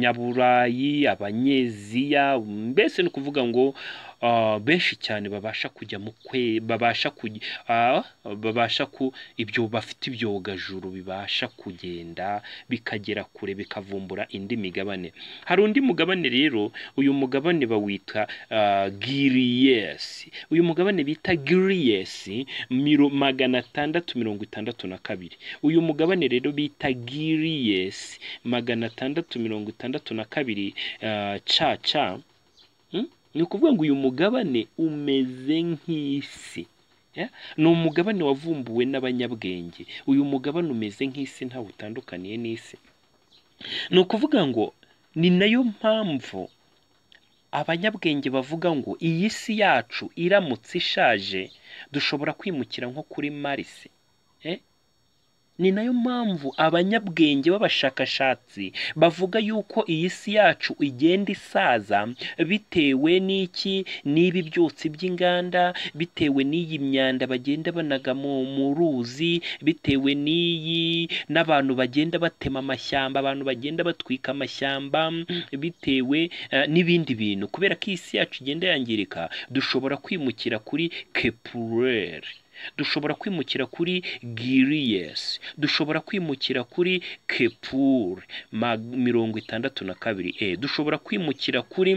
abanyaburayi abanyeziya mbese ni ukuvuga ngo ah, benshi cyane babasha kujya mu kwe babasha kujya ah, babasha ku ibyo bafite ibyogajuru bibasha kugenda bikagera kure bikavumbura indi migabane hari undi mugabane rero uyu mugabane bawita uh, giriyesi uyu mugabane bita giriyesi miro- magana atandatu mirongo itandatu na kabiri uyu mugabane rero bita giriyesi magana atandatu mirongo itandatu na kabiri uh, ca ca Hmm? ni ukuvuga ngo uyu mugabane umeze nk'isi Yeah? ni umugabane wavumbuwe n'abanyabwenge uyu mugabane umeze nk'isi ntawe utandukaniye n'isi ni ukuvuga ngo ni nayo mpamvu abanyabwenge bavuga ngo iyi si yacu iramutse ishaje dushobora kwimukira nko kuri marise Eh? ni nayo mpamvu abanyabwenge b'abashakashatsi bavuga yuko iyi si yacu igenda isaza bitewe n'iki n'ibi byotsi by'inganda bitewe n'iyi myanda bagenda banaga mu mu ruzi bitewe n'iyi n'abantu bagenda batema amashyamba abantu bagenda batwika amashyamba bitewe eh, n'ibindi bintu kubera ko iyi si yacu igenda yangirika dushobora kwimukira kuri kepureri dushobora kwimukira kuri giriyesi dushobora kwimukira kuri kepure mag- mirongo itandatu na kabiri e dushobora kwimukira kuri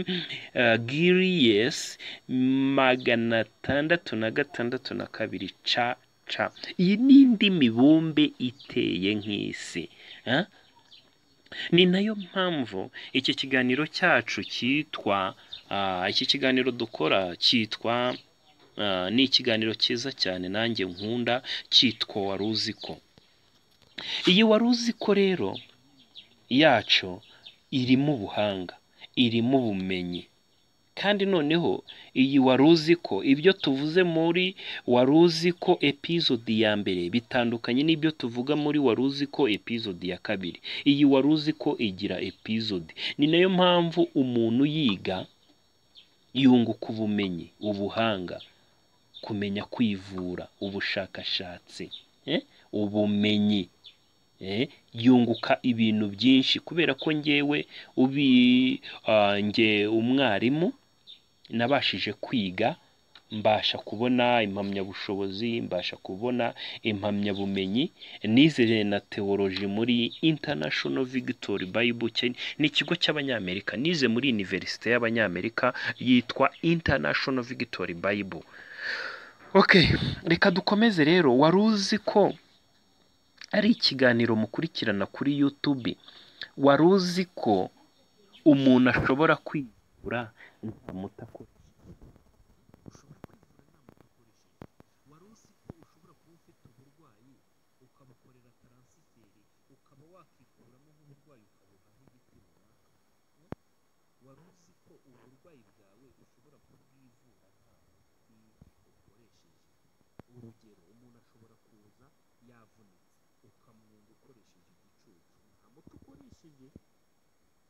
uh, giriyesi magana atandatu na gatandatu na kabiri ca ca iyi ni indi mibumbe iteye nk'isi eh? ni nayo mpamvu iki kiganiro cyacu cyitwa ah, iki kiganiro dukora cyitwa ah, ni ikiganiro cyiza cyane nanjye nkunda cyitwa wari uzi ko iyi wari uzi ko rero yacu irimo ubuhanga irimo ubumenyi kandi noneho iyi wari uzi ko ibyo tuvuze muri wari uzi ko epizodi ya mbere bitandukanye n'ibyo tuvuga muri wari uzi ko epizodi ya kabiri iyi wari uzi ko igira epizodi ni nayo mpamvu umuntu yiga yunguka ubumenyi ubuhanga kumenya kwivura ubushakashatsi eh, ubumenyi eh, yunguka ibintu byinshi kubera ko ngewe ubi ah, nge umwarimu nabashije kwiga mbasha kubona impamyabushobozi mbasha kubona impamyabumenyi nizere na teoloji muri international victory bible Ken- ni ikigo cy'abanyamerika nize muri univerisite y'abanyamerika yitwa international victory bible Okay, reka dukomeze rero. Wari uzi ko ari ikiganiro mukurikirana kuri YouTube. Wari uzi ko umuntu ashobora kwivura ntamuta ko wari uzi ko ushobora kuba ufite uburwayi ukabukorera taransiferi ukaba wakikuramo nk'uburwayi ukabuhaho igiti runaka wari uzi ko uburwayi bwawe ushobora kubwivura ntawe ukoresheje urugero umuntu ashobora kuza yavunitse ukamwunga ukoresheje igicucu nta muti ukoresheje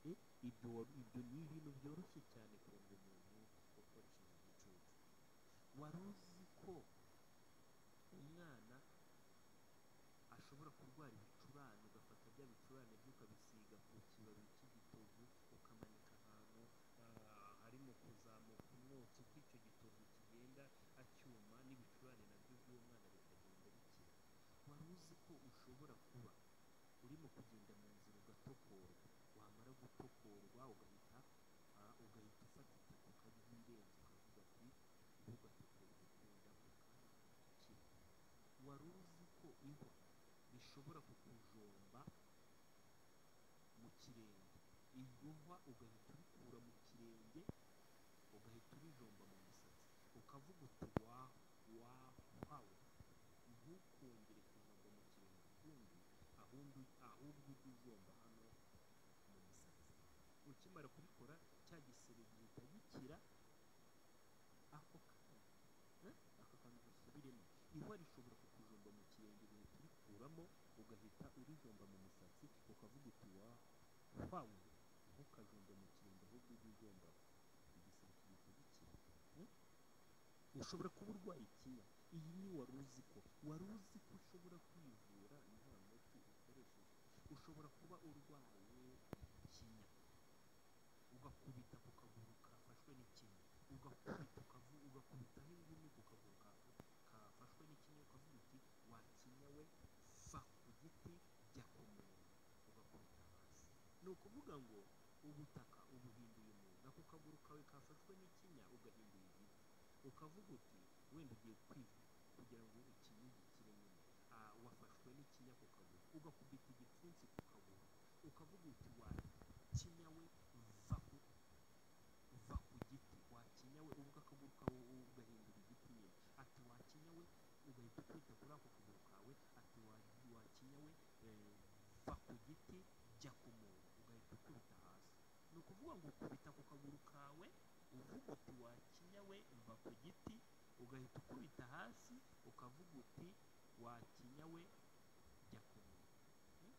Eh, ibyo wari- ibyo ni ibintu byoroshye cyane kunga umuntu ukoresheje igicucu wari uzi ko umwana ashobora kurwara ibicurane ugafata bya bicurane byo ukabisiga ku kibabi cy'igitovu ukamanika ahantu ah, harimo kuzamuka umwotsi uko icyo gitovu kigenda acyuma n'ibicurane nabyo by'uwo mwana bikagenda bikira wari uzi ko ushobora kuba urimo kugenda mu nzira ugatokorwa wamara gutokorwa ugahita ah, ugahita ufata itaka ukariho irenze ukavuga ati "Mbega gutokorwa kundamo kandi gukira." wari uzi ko inkwa bishobora kukujomba mu kirenge iyo nkwa ugahita ubikura mu kirenge ugahita ubijomba mu musatsi ukavuga uti waho wahawe ntukongere kujomba mu kirenge ukundi ahubwo ahubwo ujye ujomba hano mu musatsi ukimara kubikora cya gisebe gihita gikira ako kanya Eh? ako kantu dusubiremo ihwa rishobora kukujomba mu kirenge ugahita urikuramo ugahita urijomba mu musatsi ukavuga uti wa wawe ntukajomba mu kirenge ahubwo ujye ujomba igisebe kigahita gikira Eh? ushobora kuba urwaye ikinya iyi ni wari uzi ko wari uzi ko ushobora kwivura nta muti ukoresheje ushobora kuba urwaye ikinya ugakubita ku kaguru kafashwe n'ikinya ugakubita ukavu ugakubitaho ingumi ku kaguru kafu- kafashwe n'ikinya ukavuga uti wakinya we va ku giti jya ku muntu ugakubita hasi ni ukuvuga ngo ubutaka ubuhinduye umuntu ako kaguru kawe kafashwe n'ikinya ugahinduye igiti ukavuga uti wenda ugiye kwivuza kugira ngo ikinye gikire nyine Ah, wafashwe n'ikinya ku kaguru ugakubita igipfunsi ku kaguru ukavuga uti wakinya we va ku va ku giti wakinya we ubwo akaguru kawe ugahindura igiti nyine ati wakinya we ugahita ukwita kuri ako kaguru kawe ati wa- wakinya we eh, va ku giti jya ku muntu ugahita ukubita hasi ni ukuvuga ngo ukubita ku kaguru kawe uvuga uti wakinya we va ku giti ugahita ukubita hasi ukavuga uti wakinya we jya ku muntu Hmm?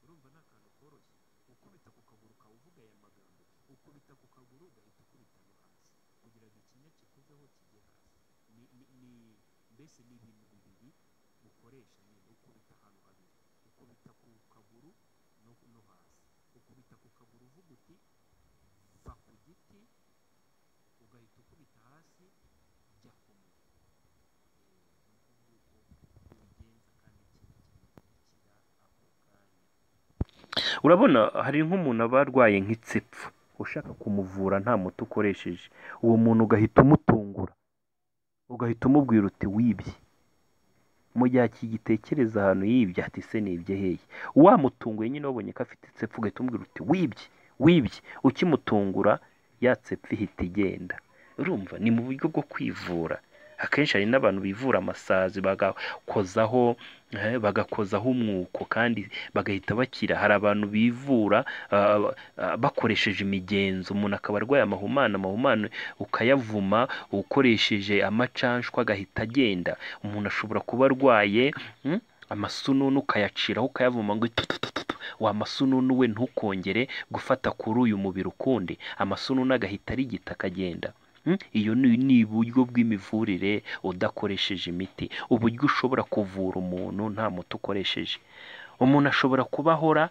urumva ni akantu koroshye ukubita ku kaguru kawe uvuga aya magambo ukubita ku kaguru ugahita ukubita no hasi kugira ngo ikinya kikuveho kijye hasi ni, ni, ni mbese ni ibintu bibiri ukoresha nyine ukubita ahantu habiri ukubita ku kaguru no, no hasi ukubita ku kaguru uvuga uti va ku giti ugahita ukubita hasi jya ku muntu ubigenza kandi ikintu kigakira ako kanya urabona hari nk'umuntu aba arwaye nk'itsipfu ushaka kumuvura nta muti ukoresheje uwo muntu ugahita umutungura ugahita umubwira uti wibye mu gihe akigitekereza ahantu yibye ati se nibye hehe wamutunguye nyine wabonye ko afite itsepfu ugahita umubwira uti wibye wibye ukimutungura ya tsepfu ihita igenda urumva ni mu buryo bwo kwivura akenshi hari n'abantu bivura amasazi bagakozaho eh, bagakozaho umwuko kandi bagahita bakira hari abantu bivura ah, ah, bakoresheje imigenzo umuntu akaba arwaye amahumane amahumane ukayavuma ukoresheje amacanshwa agahita agenda umuntu ashobora kuba arwaye mm, amasununu ukayaciraho ukayavuma ngo itututututu wa masununu we ntukongere gufata kuri uyu mubiri ukundi amasununu agahita ari igita akagenda Mm, iyo ni ni uburyo bw'imivurire udakoresheje imiti uburyo ushobora kuvura umuntu nta muti ukoresheje umuntu ashobora kuba ahora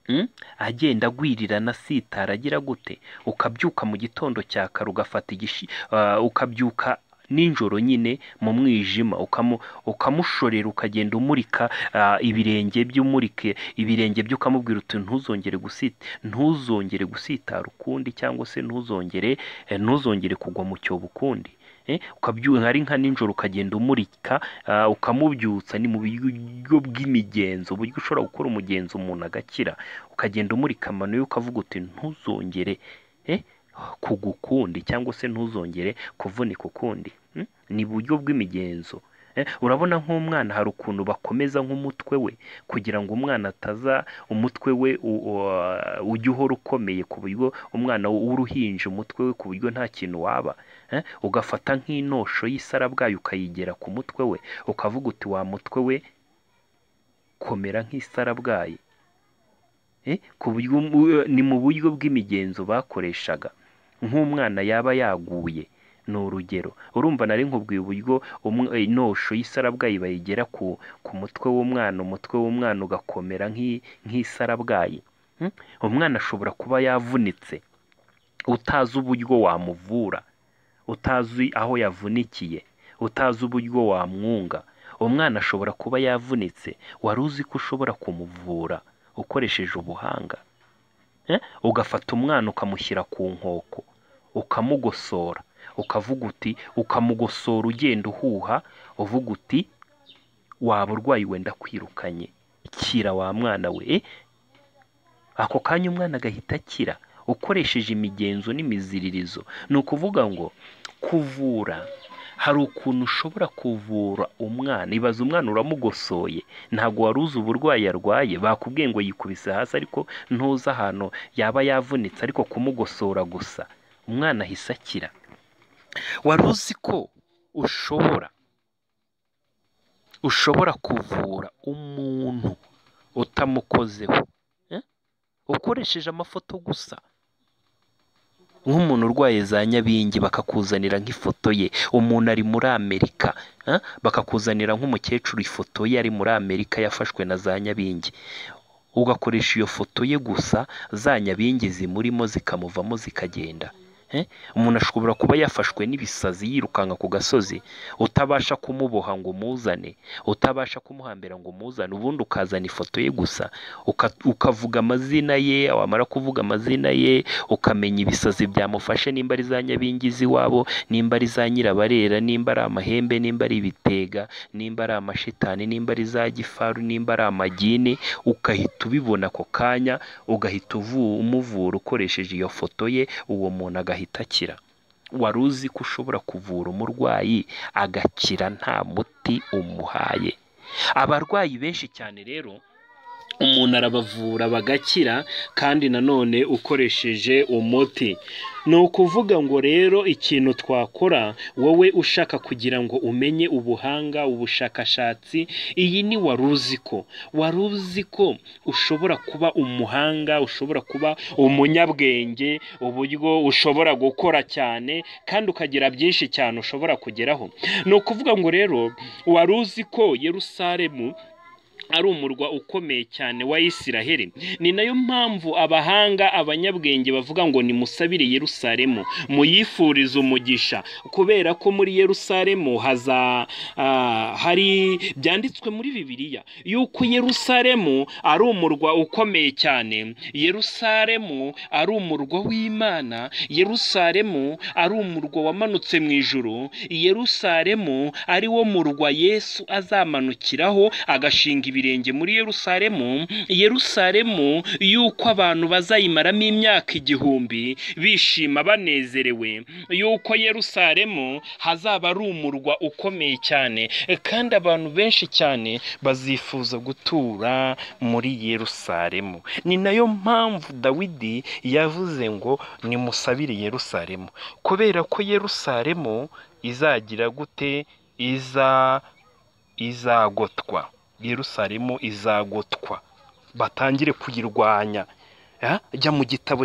mm, agenda agwirirana asitara agira gute ukabyuka mu gitondo cya kare ugafata igishi ah, ukabyuka nijoro nyine mu mwijima ukamu- ukamushorera ukagenda umurika ah, ibirenge by'umurike ibirenge byo ukamubwira uti ntuzongere gusita ntuzongere gusitara ukundi cyangwa se ntuzongere eh, ntuzongere kugwa mu cyobo ukundi Eh, ukabyuka ari nka nijoro ukagenda umurika ah, ukamubyutsa ni mu buryo bw'imigenzo uburyo ushobora gukora umugenzo umuntu agakira ukagenda umurika amano ye ukavuga uti ntuzongere eh, kugwa ukundi cyangwa se ntuzongere kuvunika ukundi Mm? ni buryo bw'imigenzo Eh, urabona nk'umwana hari ukuntu bakomeza nk'umutwe we kugira ngo umwana ataza umutwe we u- u- ujye uhora ukomeye ku buryo umwana w'uruhinja umutwe we ku buryo nta kintu waba Eh, ugafata nk'inosho y'isarabwayi ukayigera ku mutwe we ukavuga uti wa mutwe we komera nk'isarabwayi Eh, ku buryo mu- ni mu buryo bw'imigenzo bakoreshaga nk'umwana yaba yaguye ni urugero urumva nari nkubwiye uburyo umw- eh, inosho y'isarabwayi bayigera ku, ku mutwe w'umwana umutwe w'umwana ugakomera nk'i- nk'isarabwayi Mm? umwana ashobora kuba yavunitse utazi uburyo wamuvura utazi aho yavunikiye utazi uburyo wamwunga umwana ashobora kuba yavunitse wari uzi ko ushobora kumuvura ukoresheje ubuhanga Eh? ugafata umwana ukamushyira ku nkoko ukamugosora ukavuga uti ukamugosora ugenda uhuha uvuga uti waba urwayi wenda kwirukanye kira wa mwana we Eh, ako kanya umwana agahita akira ukoresheje imigenzo n'imiziririzo ni ukuvuga ngo kuvura hari ukuntu ushobora kuvura umwana ibaze umwana uramugosoye ntabwo wari uzi uburwayi yarwaye bakubwiye ngo yikubise hasi ariko ntuzi ahantu yaba yavunitse ariko kumugosora gusa umwana ahise akira wari uzi ko ushobora ushobora kuvura umuntu utamukozeho Eh? ukoresheje amafoto gusa nk'umuntu urwaye za nyabingi bakakuzanira nk'ifoto ye umuntu ari muri amerika eh? bakakuzanira nk'umukecuru ifoto ye ari muri amerika yafashwe na za nyabingi ugakoresha iyo foto ye gusa za nyabingi zimurimo zikamuvamo zikagenda Eh? umuntu ashobora kuba yafashwe n'ibisazi yirukanka ku gasozi utabasha kumuboha ngo umuzane utabasha kumuhambira ngo umuzane ubundi ukazana ifoto ye gusa uka- ukavuga amazina ye wamara kuvuga amazina ye ukamenya ibisazi byamufashe nimba ari za nyabingi z'iwabo nimba ari za nyirabarera nimba ari amahembe nimba ari ibitega nimba ari amashitani nimba ari za gifaru nimba ari amagini ugahita ubibona ako kanya ugahita uvu- umuvura ukoresheje iyo foto ye uwo muntu agahita akira wari uzi ko ushobora kuvura umurwayi agakira nta muti umuhaye abarwayi benshi cyane rero umuntu arabavura bagakira kandi nanone ukoresheje umuti ni ukuvuga ngo rero ikintu twakora wowe ushaka kugira ngo umenye ubuhanga ubushakashatsi iyi ni wari uzi ko wari uzi ko ushobora kuba umuhanga ushobora kuba umunyabwenge uburyo ushobora gukora cyane kandi ukagira byinshi cyane ushobora kugeraho ni ukuvuga ngo rero wari uzi ko yerusalemu ari umurwa ukomeye cyane wa Isiraheli ni nayo mpamvu abahanga abanyabwenge bavuga ngo nimusabire Yerusalemu muyifurize umugisha kubera ko muri Yerusalemu haza ah, hari byanditswe muri Bibiliya yuko Yerusalemu ari umurwa ukomeye cyane Yerusalemu ari umurwa w'Imana Yerusalemu ari umurwa wamanutse mu ijuru Yerusalemu ari wo murwa Yesu azamanukiraho agashinga ibi ibirenge muri yerusalemu yerusalemu yuko abantu bazayimaramo imyaka igihumbi bishima banezerewe yuko yerusalemu hazaba ari umurwa ukomeye cyane kandi abantu benshi cyane bazifuza gutura muri yerusalemu ni nayo mpamvu dawidi yavuze ngo nimusabire yerusalemu kubera ko yerusalemu izagira gute iza izagotwa yerusalemu izagotwa batangire kuyirwanya jya mu gitabo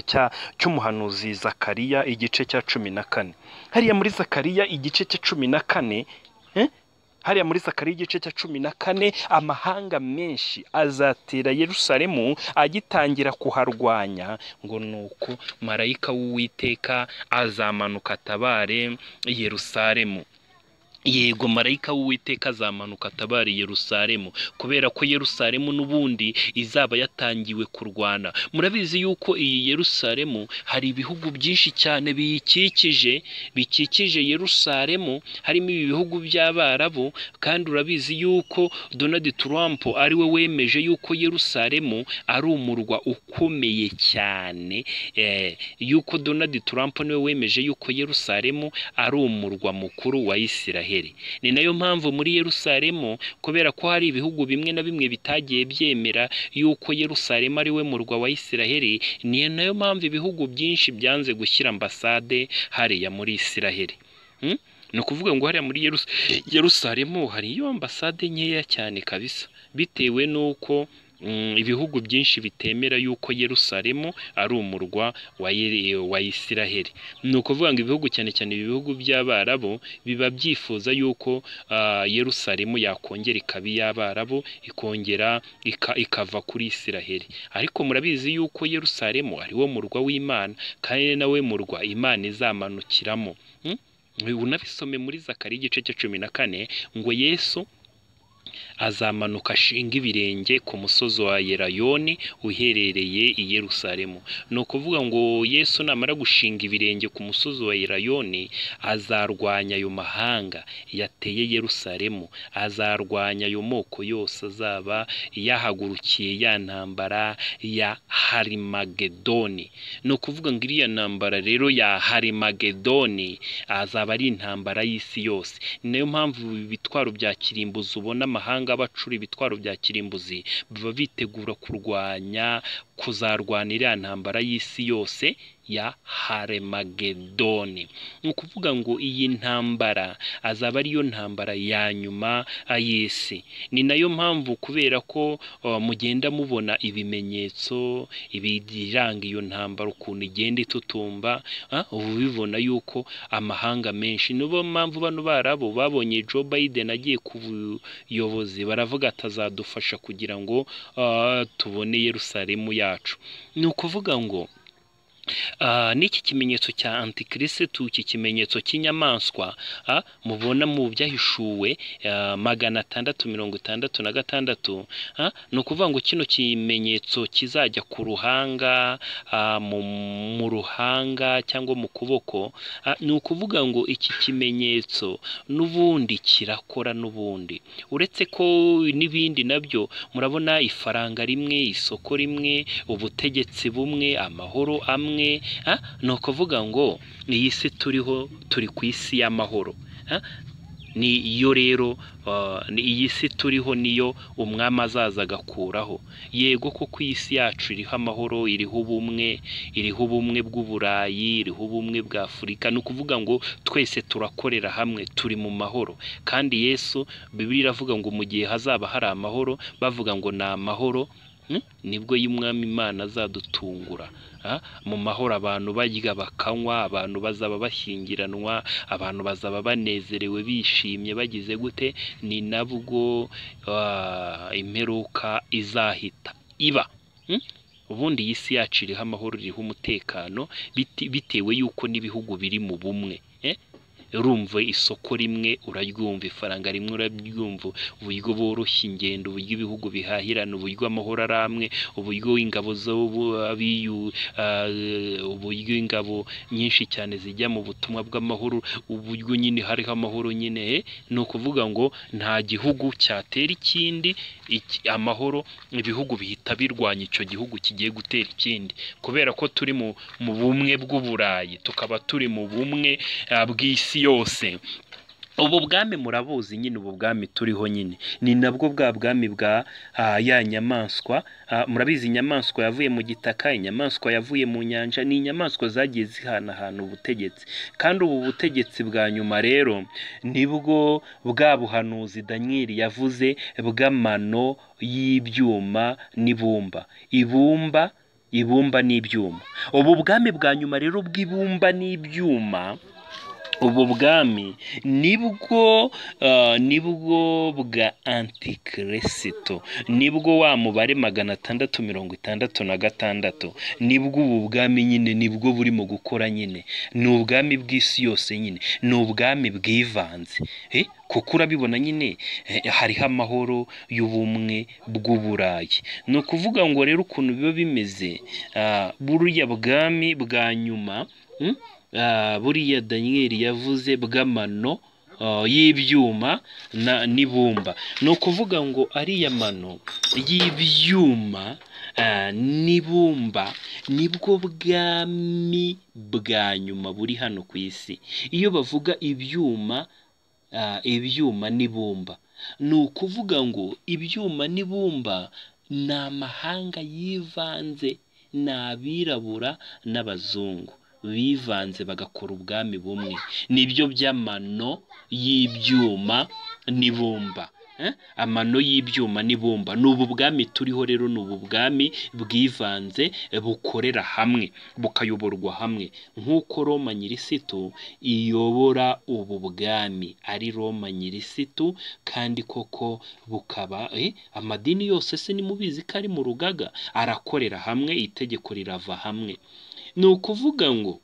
cy'umuhanuzi zakariya igice cya cumi na kane hariya muri zakariya igice cya cumi na kane hariya muri zakariya igice cya cumi na kane amahanga menshi azatera yerusalemu agitangira kuharwanya ngo ni uko marayika w'uwiteka azamanuka atabare yerusalemu yego marayika w'uwiteka azamanuka atabari yerusalemu kubera ko yerusalemu n'ubundi izaba yatangiwe kurwana murabizi yuko iyi yerusalemu hari ibihugu byinshi cyane biyikikije bikikije yerusalemu harimo ibi bihugu by'abarabu kandi urabizi yuko donald trump ari we wemeje yuko yerusalemu ari umurwa ukomeye cyane yuko donald trump niwe wemeje yuko yerusalemu ari umurwa mukuru wa israel ni nayo mpamvu muri yerusalemu kubera ko hari ibihugu bimwe na bimwe bitagiye byemera yuko yerusalemu ari we murwa wa israheli ni nayo mpamvu ibihugu byinshi byanze gushyira ambasade hariya muri israheli ni ukuvuga ngo hariya muri yerusalemu hariyo ambasade nkeya cyane kabisa bitewe n'uko ibihugu byinshi bitemera yuko yerusalemu ari umurwa wa israheli ni ukuvuga ngo ibihugu cyane cyane ibihugu by'abarabu biba byifuza yuko yerusalemu yakongera ikaba iy'abarabu ikongera ikava kuri israheli ariko murabizi yuko yerusalemu ari wo murwa w'imana kandi nawe murwa imana izamanukiramo unabisome muri zakari igice cya cumi na kane ngo yesu azamanuka ashinga ibirenge ku musozi wa yerayoni uherereye i yerusalemu ni ukuvuga ngo yesu namara gushinga ibirenge ku musozi wa yerayoni azarwanya ayo mahanga yateye yerusalemu azarwanya ayo moko yose azaba yahagurukiye ya ntambara ya harimagedoni ni ukuvuga ngo iriya ntambara rero ya harimagedoni azaba ari intambara y'isi yose ni nayo mpamvu ibitwaro bya kirimbuzi ubona amahanga bacura ibitwaro bya kirimbuzi baba bitegura kurwanya kuzarwana iriya ntambara y'isi yose ya haremagedoni ni ukuvuga ngo iyi ntambara azaba ariyo ntambara ya nyuma y'isi ni nayo mpamvu kubera ko mugenda mubona ibimenyetso biranga iyo ntambara ukuntu igenda itutumba uba ubibona yuko amahanga menshi niyo mpamvu bano barabo babonye Joe Biden agiye ku buyobozi baravuga atazadufasha kugira ngo tubone Yerusalemu yacu ni ukuvuga ngo n'iki kimenyetso cya antikirisitu iki kimenyetso cy'inyamaswa mubona mu byahishuwe magana atandatu mirongo itandatu na gatandatu ni ukuvuga ngo kino kimenyetso kizajya ku ruhanga mu ruhanga cyangwa mu kuboko ni ukuvuga ngo iki kimenyetso n'ubundi kirakora n'ubundi uretse ko n'ibindi nabyo murabona ifaranga rimwe isoko rimwe ubutegetsi bumwe amahoro amwe ni ukuvuga ngo iyi si turiho turi ku isi y'amahoro niyo rero iyi si turiho niyo umwami azaza agakuraho yego kuko iyi si yacu iriho amahoro iriho ubumwe iriho ubumwe bw'uburayi iriho ubumwe bwa afurika ni ukuvuga ngo twese turakorera hamwe turi mu mahoro kandi yesu bibiri iravuga ngo mu gihe hazaba hari amahoro bavuga ngo ni amahoro nibwo y'umwami imana azadutungura mu mahoro abantu barya bakanywa abantu bazaba bashyingiranwa abantu bazaba banezerewe bishimye bagize gute ni nabwo imperuka izahita iba ubundi iyi si yacu iriho amahoro iriho umutekano bitewe y'uko n'ibihugu biri mu bumwe urumva isoko rimwe uraryumva ifaranga rimwe uraryumva uburyo boroshya ingendo uburyo ibihugu bihahirana uburyo amahoro ari amwe uburyo ingabo z'abiyu uburyo ingabo nyinshi cyane zijya mu butumwa bw'amahoro uburyo nyine hariho amahoro nyine eh, ni ukuvuga ngo nta gihugu cyatera ikindi iki- amahoro ibihugu bihita birwanya icyo gihugu kigiye gutera ikindi kubera ko turi mu mu bumwe bw'uburayi tukaba turi mu bumwe ah, bw'isi yose ubu bwami murabuzi nyine ubu bwami turiho nyine ni nabwo bwa bwami bwa ah, ya nyamaswa Ah, murabizi inyamaswa yavuye mu gitaka inyamaswa yavuye mu nyanja ni inyamaswa zagiye zihanahana ubutegetsi kandi ubu butegetsi bwa nyuma rero nibwo bwa buhanuzi daniyeli yavuze bw'amano y'ibyuma n'ibumba ibumba ibumba n'ibyuma ubu bwami bwa nyuma rero bw'ibumba n'ibyuma ubu bwami nibwo eh, nibwo bwa antikirisito nibwo wa mubare magana atandatu mirongo itandatu na gatandatu nibwo ubu bwami nyine nibwo burimo gukora nyine ni ubwami bw'isi yose nyine ni ubwami bwivanze Eh, kuko urabibona nyine eh, hariho amahoro y'ubumwe bw'uburayi ni ukuvuga ngo rero ukuntu biba bimeze ah, buriya bwami bwa nyuma mm, ah, buriya daniyeli yavuze bw'amano ah, y'ibyuma na n'ibumba ni ukuvuga ngo ariya mano y'ibyuma ah, n'ibumba nibwo bwami bwa nyuma buri hano ku isi iyo bavuga ibyuma ah, ibyuma n'ibumba ni ukuvuga ngo ibyuma n'ibumba ni amahanga yivanze ni abirabura n'abazungu bivanze bagakora ubwami bumwe nibyo by'amano y'ibyuma n'ibumba Eh? amano y'ibyuma n'ibumba ni ubu bwami turiho rero ni ubu bwami bwivanze eh, bukorera hamwe bukayoborwa hamwe nk'uko roma nyirisitu iyobora ubu bwami ari roma nyirisitu kandi koko bukaba eh, amadini yose se nimubizi ko ari mu rugaga arakorera hamwe itegeko rirava hamwe ni ukuvuga ngo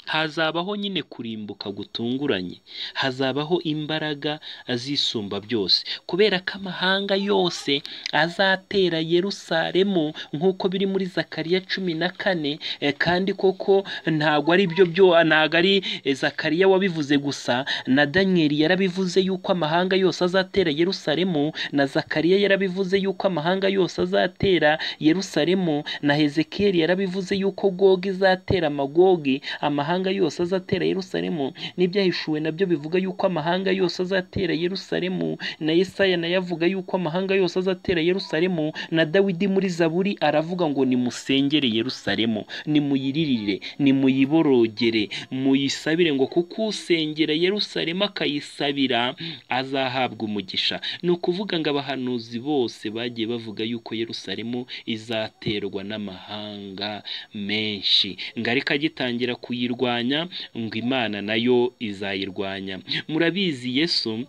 hazabaho nyine kurimbuka gutunguranye hazabaho imbaraga zisumba byose kubera ko amahanga yose azatera yerusalemu nk'uko biri muri zakariya cumi na kane eh, kandi koko ntabwo ari byo byo ntabwo ari eh, zakariya wabivuze gusa na daniyeli yarabivuze yuko amahanga yose azatera yerusalemu na zakariya yarabivuze yuko amahanga yose azatera yerusalemu na hezekeli yarabivuze yuko gogi izatera amagogi amahanga yose azatera yerusalemu n'ibyahishuwe nabyo bivuga yuko amahanga yose azatera yerusalemu na yesaya nayo avuga yuko amahanga yose azatera yerusalemu na dawidi muri zaburi aravuga ngo nimusengere yerusalemu nimuyiririre nimuyiborogere muyisabire ngo kuko usengera yerusalemu akayisabira azahabwa umugisha ni ukuvuga ngo abahanuzi bose bagiye bavuga yuko yerusalemu izaterwa n'amahanga menshi ngo ariko agitangira kuyirwanya ngo imana nayo izayirwanya murabizi yesu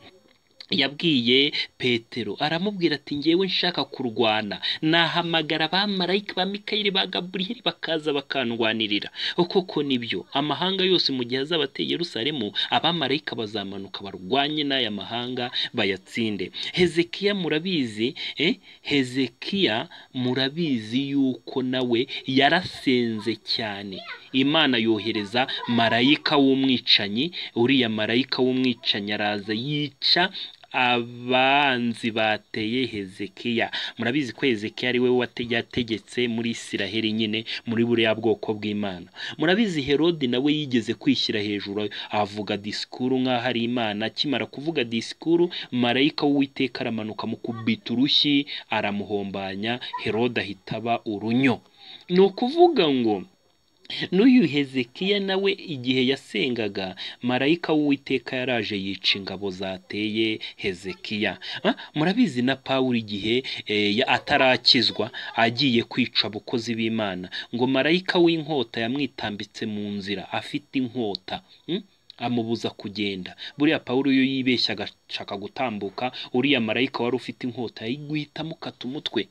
yabwiye petero aramubwira ati ngewe nshaka kurwana nahamagara abamarayika ba mikayeli ba gaburiyeli bakaza bakandwanirira koko nibyo amahanga yose mu gihe azaba ateye yerusalemu abamarayika bazamanuka barwanye n'aya mahanga bayatsinde hezekiya murabizi eh? hezekiya murabizi yuko nawe yarasenze cyane imana yohereza marayika w'umwicanyi uriya marayika w'umwicanyi araza yica abanzi bateye hezekiya murabizi ko hezekiya ari we wate- yategetse muri isiraheli nyine muri buriya bwoko bw'imana murabizi herodi nawe yigeze kwishyira hejuru avuga disikuru nk'aho ari imana akimara kuvuga disikuru marayika w'uwiteka aramanuka mu kubita urushyi aramuhombanya herode ahita aba urunyo ni ukuvuga ngo n'uyu hezekiya nawe igihe yasengaga marayika w'uwiteka yaraje yica ingabo zateye hezekiya Ah, murabizi na pawulo igihe eh, ya- atarakizwa agiye kwica abakozi b'imana ngo marayika w'inkota yamwitambitse mu nzira afite inkota mm? amubuza kugenda buriya pawulo iyo yibeshya agashaka gutambuka uriya marayika wari ufite inkota guhita amukata umutwe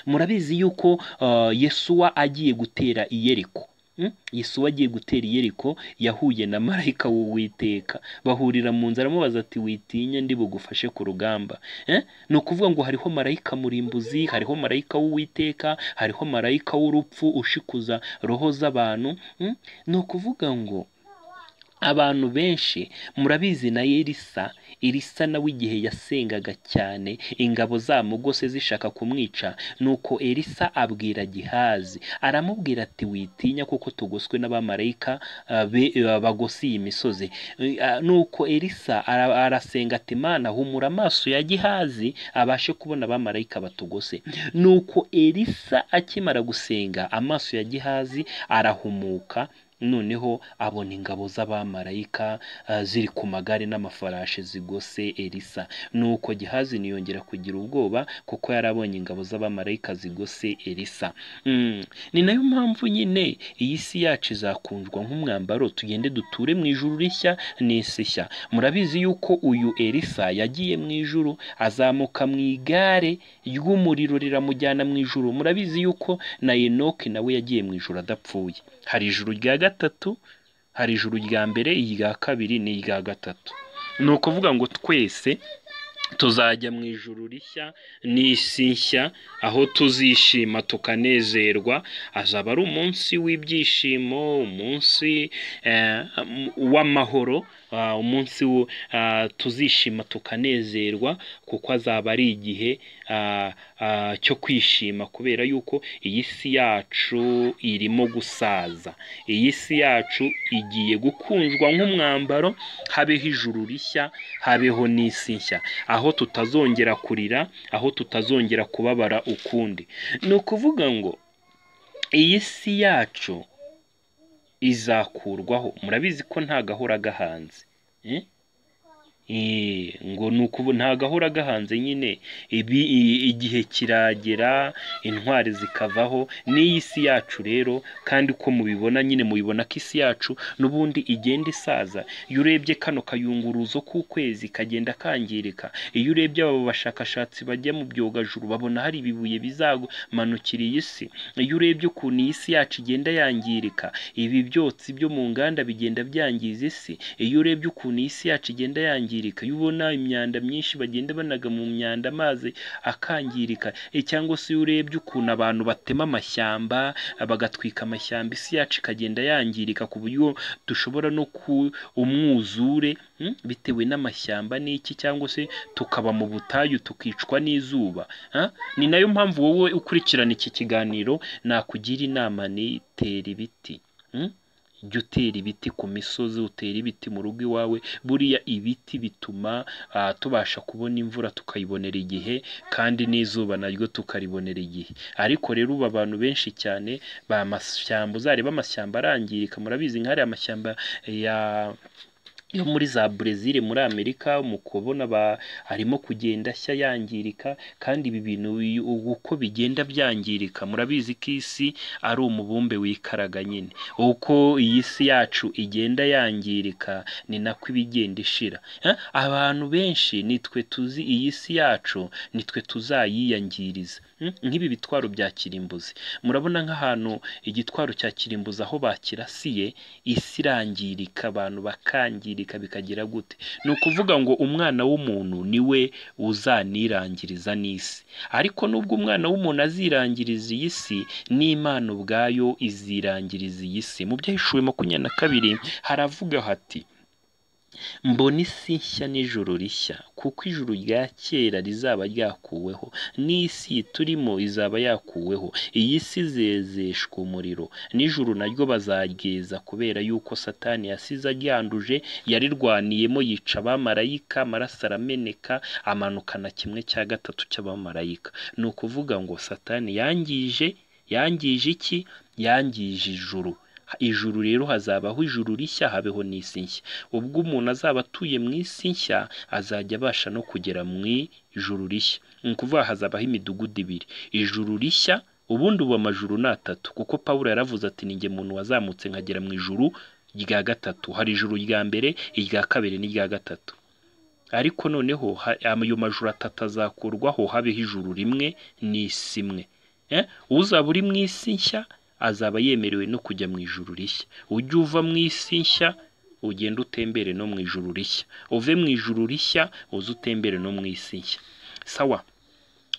murabizi yuko uh, yesuwa agiye gutera i yeriko Mm? Yesu agiye gutera iyeriko yahuye na marayika w'uwiteka bahurira mu nzara aramubaza ati witinya ndi bugufashe ku rugamba Eh? ni ukuvuga ngo hariho marayika murimbuzi hariho marayika w'uwiteka hariho marayika w'urupfu ushikuza roho z'abantu Mm? ni ukuvuga ngo abantu benshi murabizi na elisa elisa nawe igihe yasengaga cyane ingabo zamugose zishaka kumwica nuko elisa abwira gihazi aramubwira ati witinya kuko tugoswe n'abamarayika ah, be- ah, bagose iyi misozi Eh, ah, nuko elisa ara- arasenga ati mana humura amaso ya gihazi abashe kubona abamarayika batugose nuko elisa akimara gusenga amaso ya gihazi arahumuka noneho abona ingabo z'abamarayika ah, ziri ku magare n'amafarashi zigose elisa nuko gihazi ntiyongera kugira ubwoba kuko yari abonye ingabo z'abamarayika zigose elisa Mm, ni nayo mpamvu nyine iyi si yacu izakundwa nk'umwambaro tugende duture mu ijuru rishya n'isi shya murabizi yuko uyu elisa yagiye mu ijuru azamuka mu igare ry'umuriro riramujyana mu ijuru murabizi yuko na enoke nawe yagiye mu ijuru adapfuye hari ijuru rya gatatu hari ijuru rya mbere irya kabiri n'irya gatatu ni ukuvuga ngo twese tuzajya mu ijuru rishya n'isi nshya aho tuzishima tukanezerwa azaba ari umunsi w'ibyishimo umunsi eh, w'amahoro ah, umunsi wo, ah, tuzishima tukanezerwa kuko azaba ari igihe ah, ah, cyo kwishima kubera yuko iyi si yacu irimo gusaza iyi si yacu igiye gukunjwa nk'umwambaro habeho ijuru rishya habeho n'isi nshya aho tutazongera kurira aho tutazongera kubabara ukundi ni ukuvuga ngo iyi si yacu izakurwaho murabizi ko nta gahora gahanze Eh? Eh, ngo ni ukubu nta gahora gahanze nyine ibi i- igihe kiragera intwari zikavaho n'iyi si yacu rero kandi uko mubibona nyine mubibona ko isi yacu n'ubundi igenda isaza iyo urebye kano kayunguruzo k'ukwezi kagenda kangirika iyo urebye abo bashakashatsi bajya mu byogajuru babona hari ibibuye bizamanukira iyi si iyo urebye ukuntu iyi si yacu igenda yangirika ibi byotsi byo mu nganda bigenda byangiza isi iyo urebye ukuntu iyi si yacu igenda yangirika iyo ubona imyanda myinshi bagenda banaga mu myanda amazi akangirika eh, cyangwa se iyo urebye ukuntu abantu batema amashyamba bagatwika amashyamba isi yacu ikagenda yangirika ku buryo dushobora no ku umwuzure mm, bitewe n'amashyamba n'iki cyangwa se tukaba mu butayu tukicwa n'izuba Ah, ni nayo mpamvu wowe ukurikirana iki kiganiro nakugira inama ni tera ibiti Mm? jya utera ibiti ku misozi utera ibiti mu rugo iwawe buriya ibiti bituma ah, tubasha kubona imvura tukayibonera igihe kandi n'izuba naryo tukaribonera igihe ariko rero ubu abantu benshi cyane bamashyamba uzareba amashyamba arangirika murabizi nk'ariya amashyamba ya yo muri za Brezil muri Amerika mu kubona ba arimo kugenda ashya yangirika kandi ibi bintu uyu- uko bigenda byangirika murabizi ko isi ari umubumbe wikaraga nyine uko iyi si yacu igenda yangirika ni nako ibigenda ishira Eh? abantu benshi nitwe tuzi iyi si yacu nitwe tuzayiyangiriza Mm? nk'ibi bitwaro bya kirimbuzi murabona nk'ahantu igitwaro cya kirimbuzi aho bakirasiye isi irangirika abantu bakangirika bikagira gute ni ukuvuga ngo umwana w'umuntu niwe uzanirangiriza n'isi ariko nubwo umwana w'umuntu azirangiriza iyi si n'imana ubwayo izirangiriza iyi si mu byahishuwe makumyabiri na kabiri haravuga hati mbona isi nshya n'ijuru rishya kuko ijuru rya kera rizaba ryakuweho n'isi turimo izaba yakuweho iyi si zezeshwa umuriro n'ijuru naryo bazageza kubera yuko satani yasize aryanduje yarirwaniyemo yica abamarayika amaraso arameneka amanukana kimwe cya gatatu cy'abamarayika ni ukuvuga ngo satani yangije yangije iki yangije ijuru ijuru rero hazabaho ijuru rishya habeho n'isi nshya ubwo umuntu azaba atuye mu isi nshya azajya abasha no kugera mu ijuru rishya ni ukuvuga hazabaho imidugudu ibiri ijuru rishya ubundi ubu amajuru ni atatu kuko pawulo yaravuze ati ni njye muntu wazamutse nkagera mu ijuru rya gatatu hari ijuru rya mbere irya kabiri n'irya gatatu ariko noneho ha- ayo majuru atatu azakurwaho habeho ijuru rimwe n'isi imwe Eh? uzaba uri mu isi nshya azaba yemerewe no kujya mu ijuru rishya ujye uva mu isi nshya ugende utembere no mu ijuru rishya uve mu ijuru rishya uze utembere no mu isi nshya sawa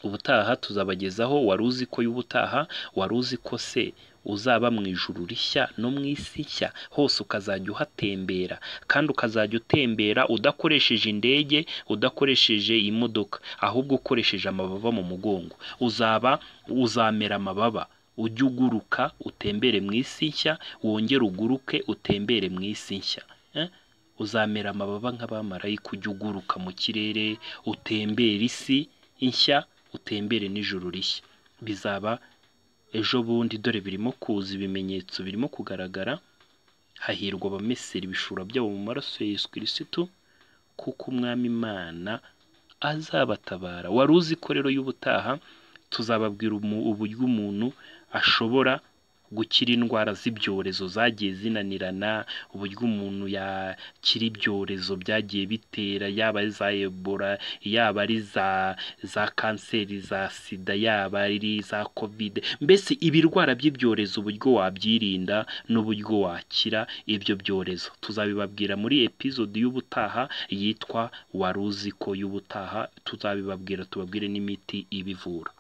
ubutaha tuzabagezaho wari uzi ko y'ubutaha wari uzi ko se uzaba mu ijuru rishya no mu isi nshya hose ukazajya uhatembera kandi ukazajya utembera udakoresheje indege udakoresheje imodoka ahubwo ukoresheje amababa mu mugongo uzaba uzamera amababa ujye uguruka utembere mu isi nshya wongere uguruke utembere mu isi nshya Eh? uzamera amababa nk'abamarayika ujye uguruka mu kirere utembere isi nshya utembere n'ijuru rishya bizaba ejo bundi dore birimo kuza ibimenyetso birimo kugaragara hahirwa abamesera ibishura byabo mu maraso ya yesu kirisitu kuko umwami imana azabatabara wari uzi ko rero y'ubutaha tuzababwira umu- uburyo umuntu ashobora gukira indwara z'ibyorezo zagiye zinanirana uburyo umuntu yakira ibyorezo byagiye bitera yaba ari za ebola yaba ari za za kanseri za sida yaba ari za covid mbese ibirwara by'ibyorezo uburyo wabyirinda n'uburyo wakira ibyo byorezo tuzabibabwira muri epizodi y'ubutaha yitwa wari uzi ko y'ubutaha tuzabibabwira tubabwire n'imiti ibivura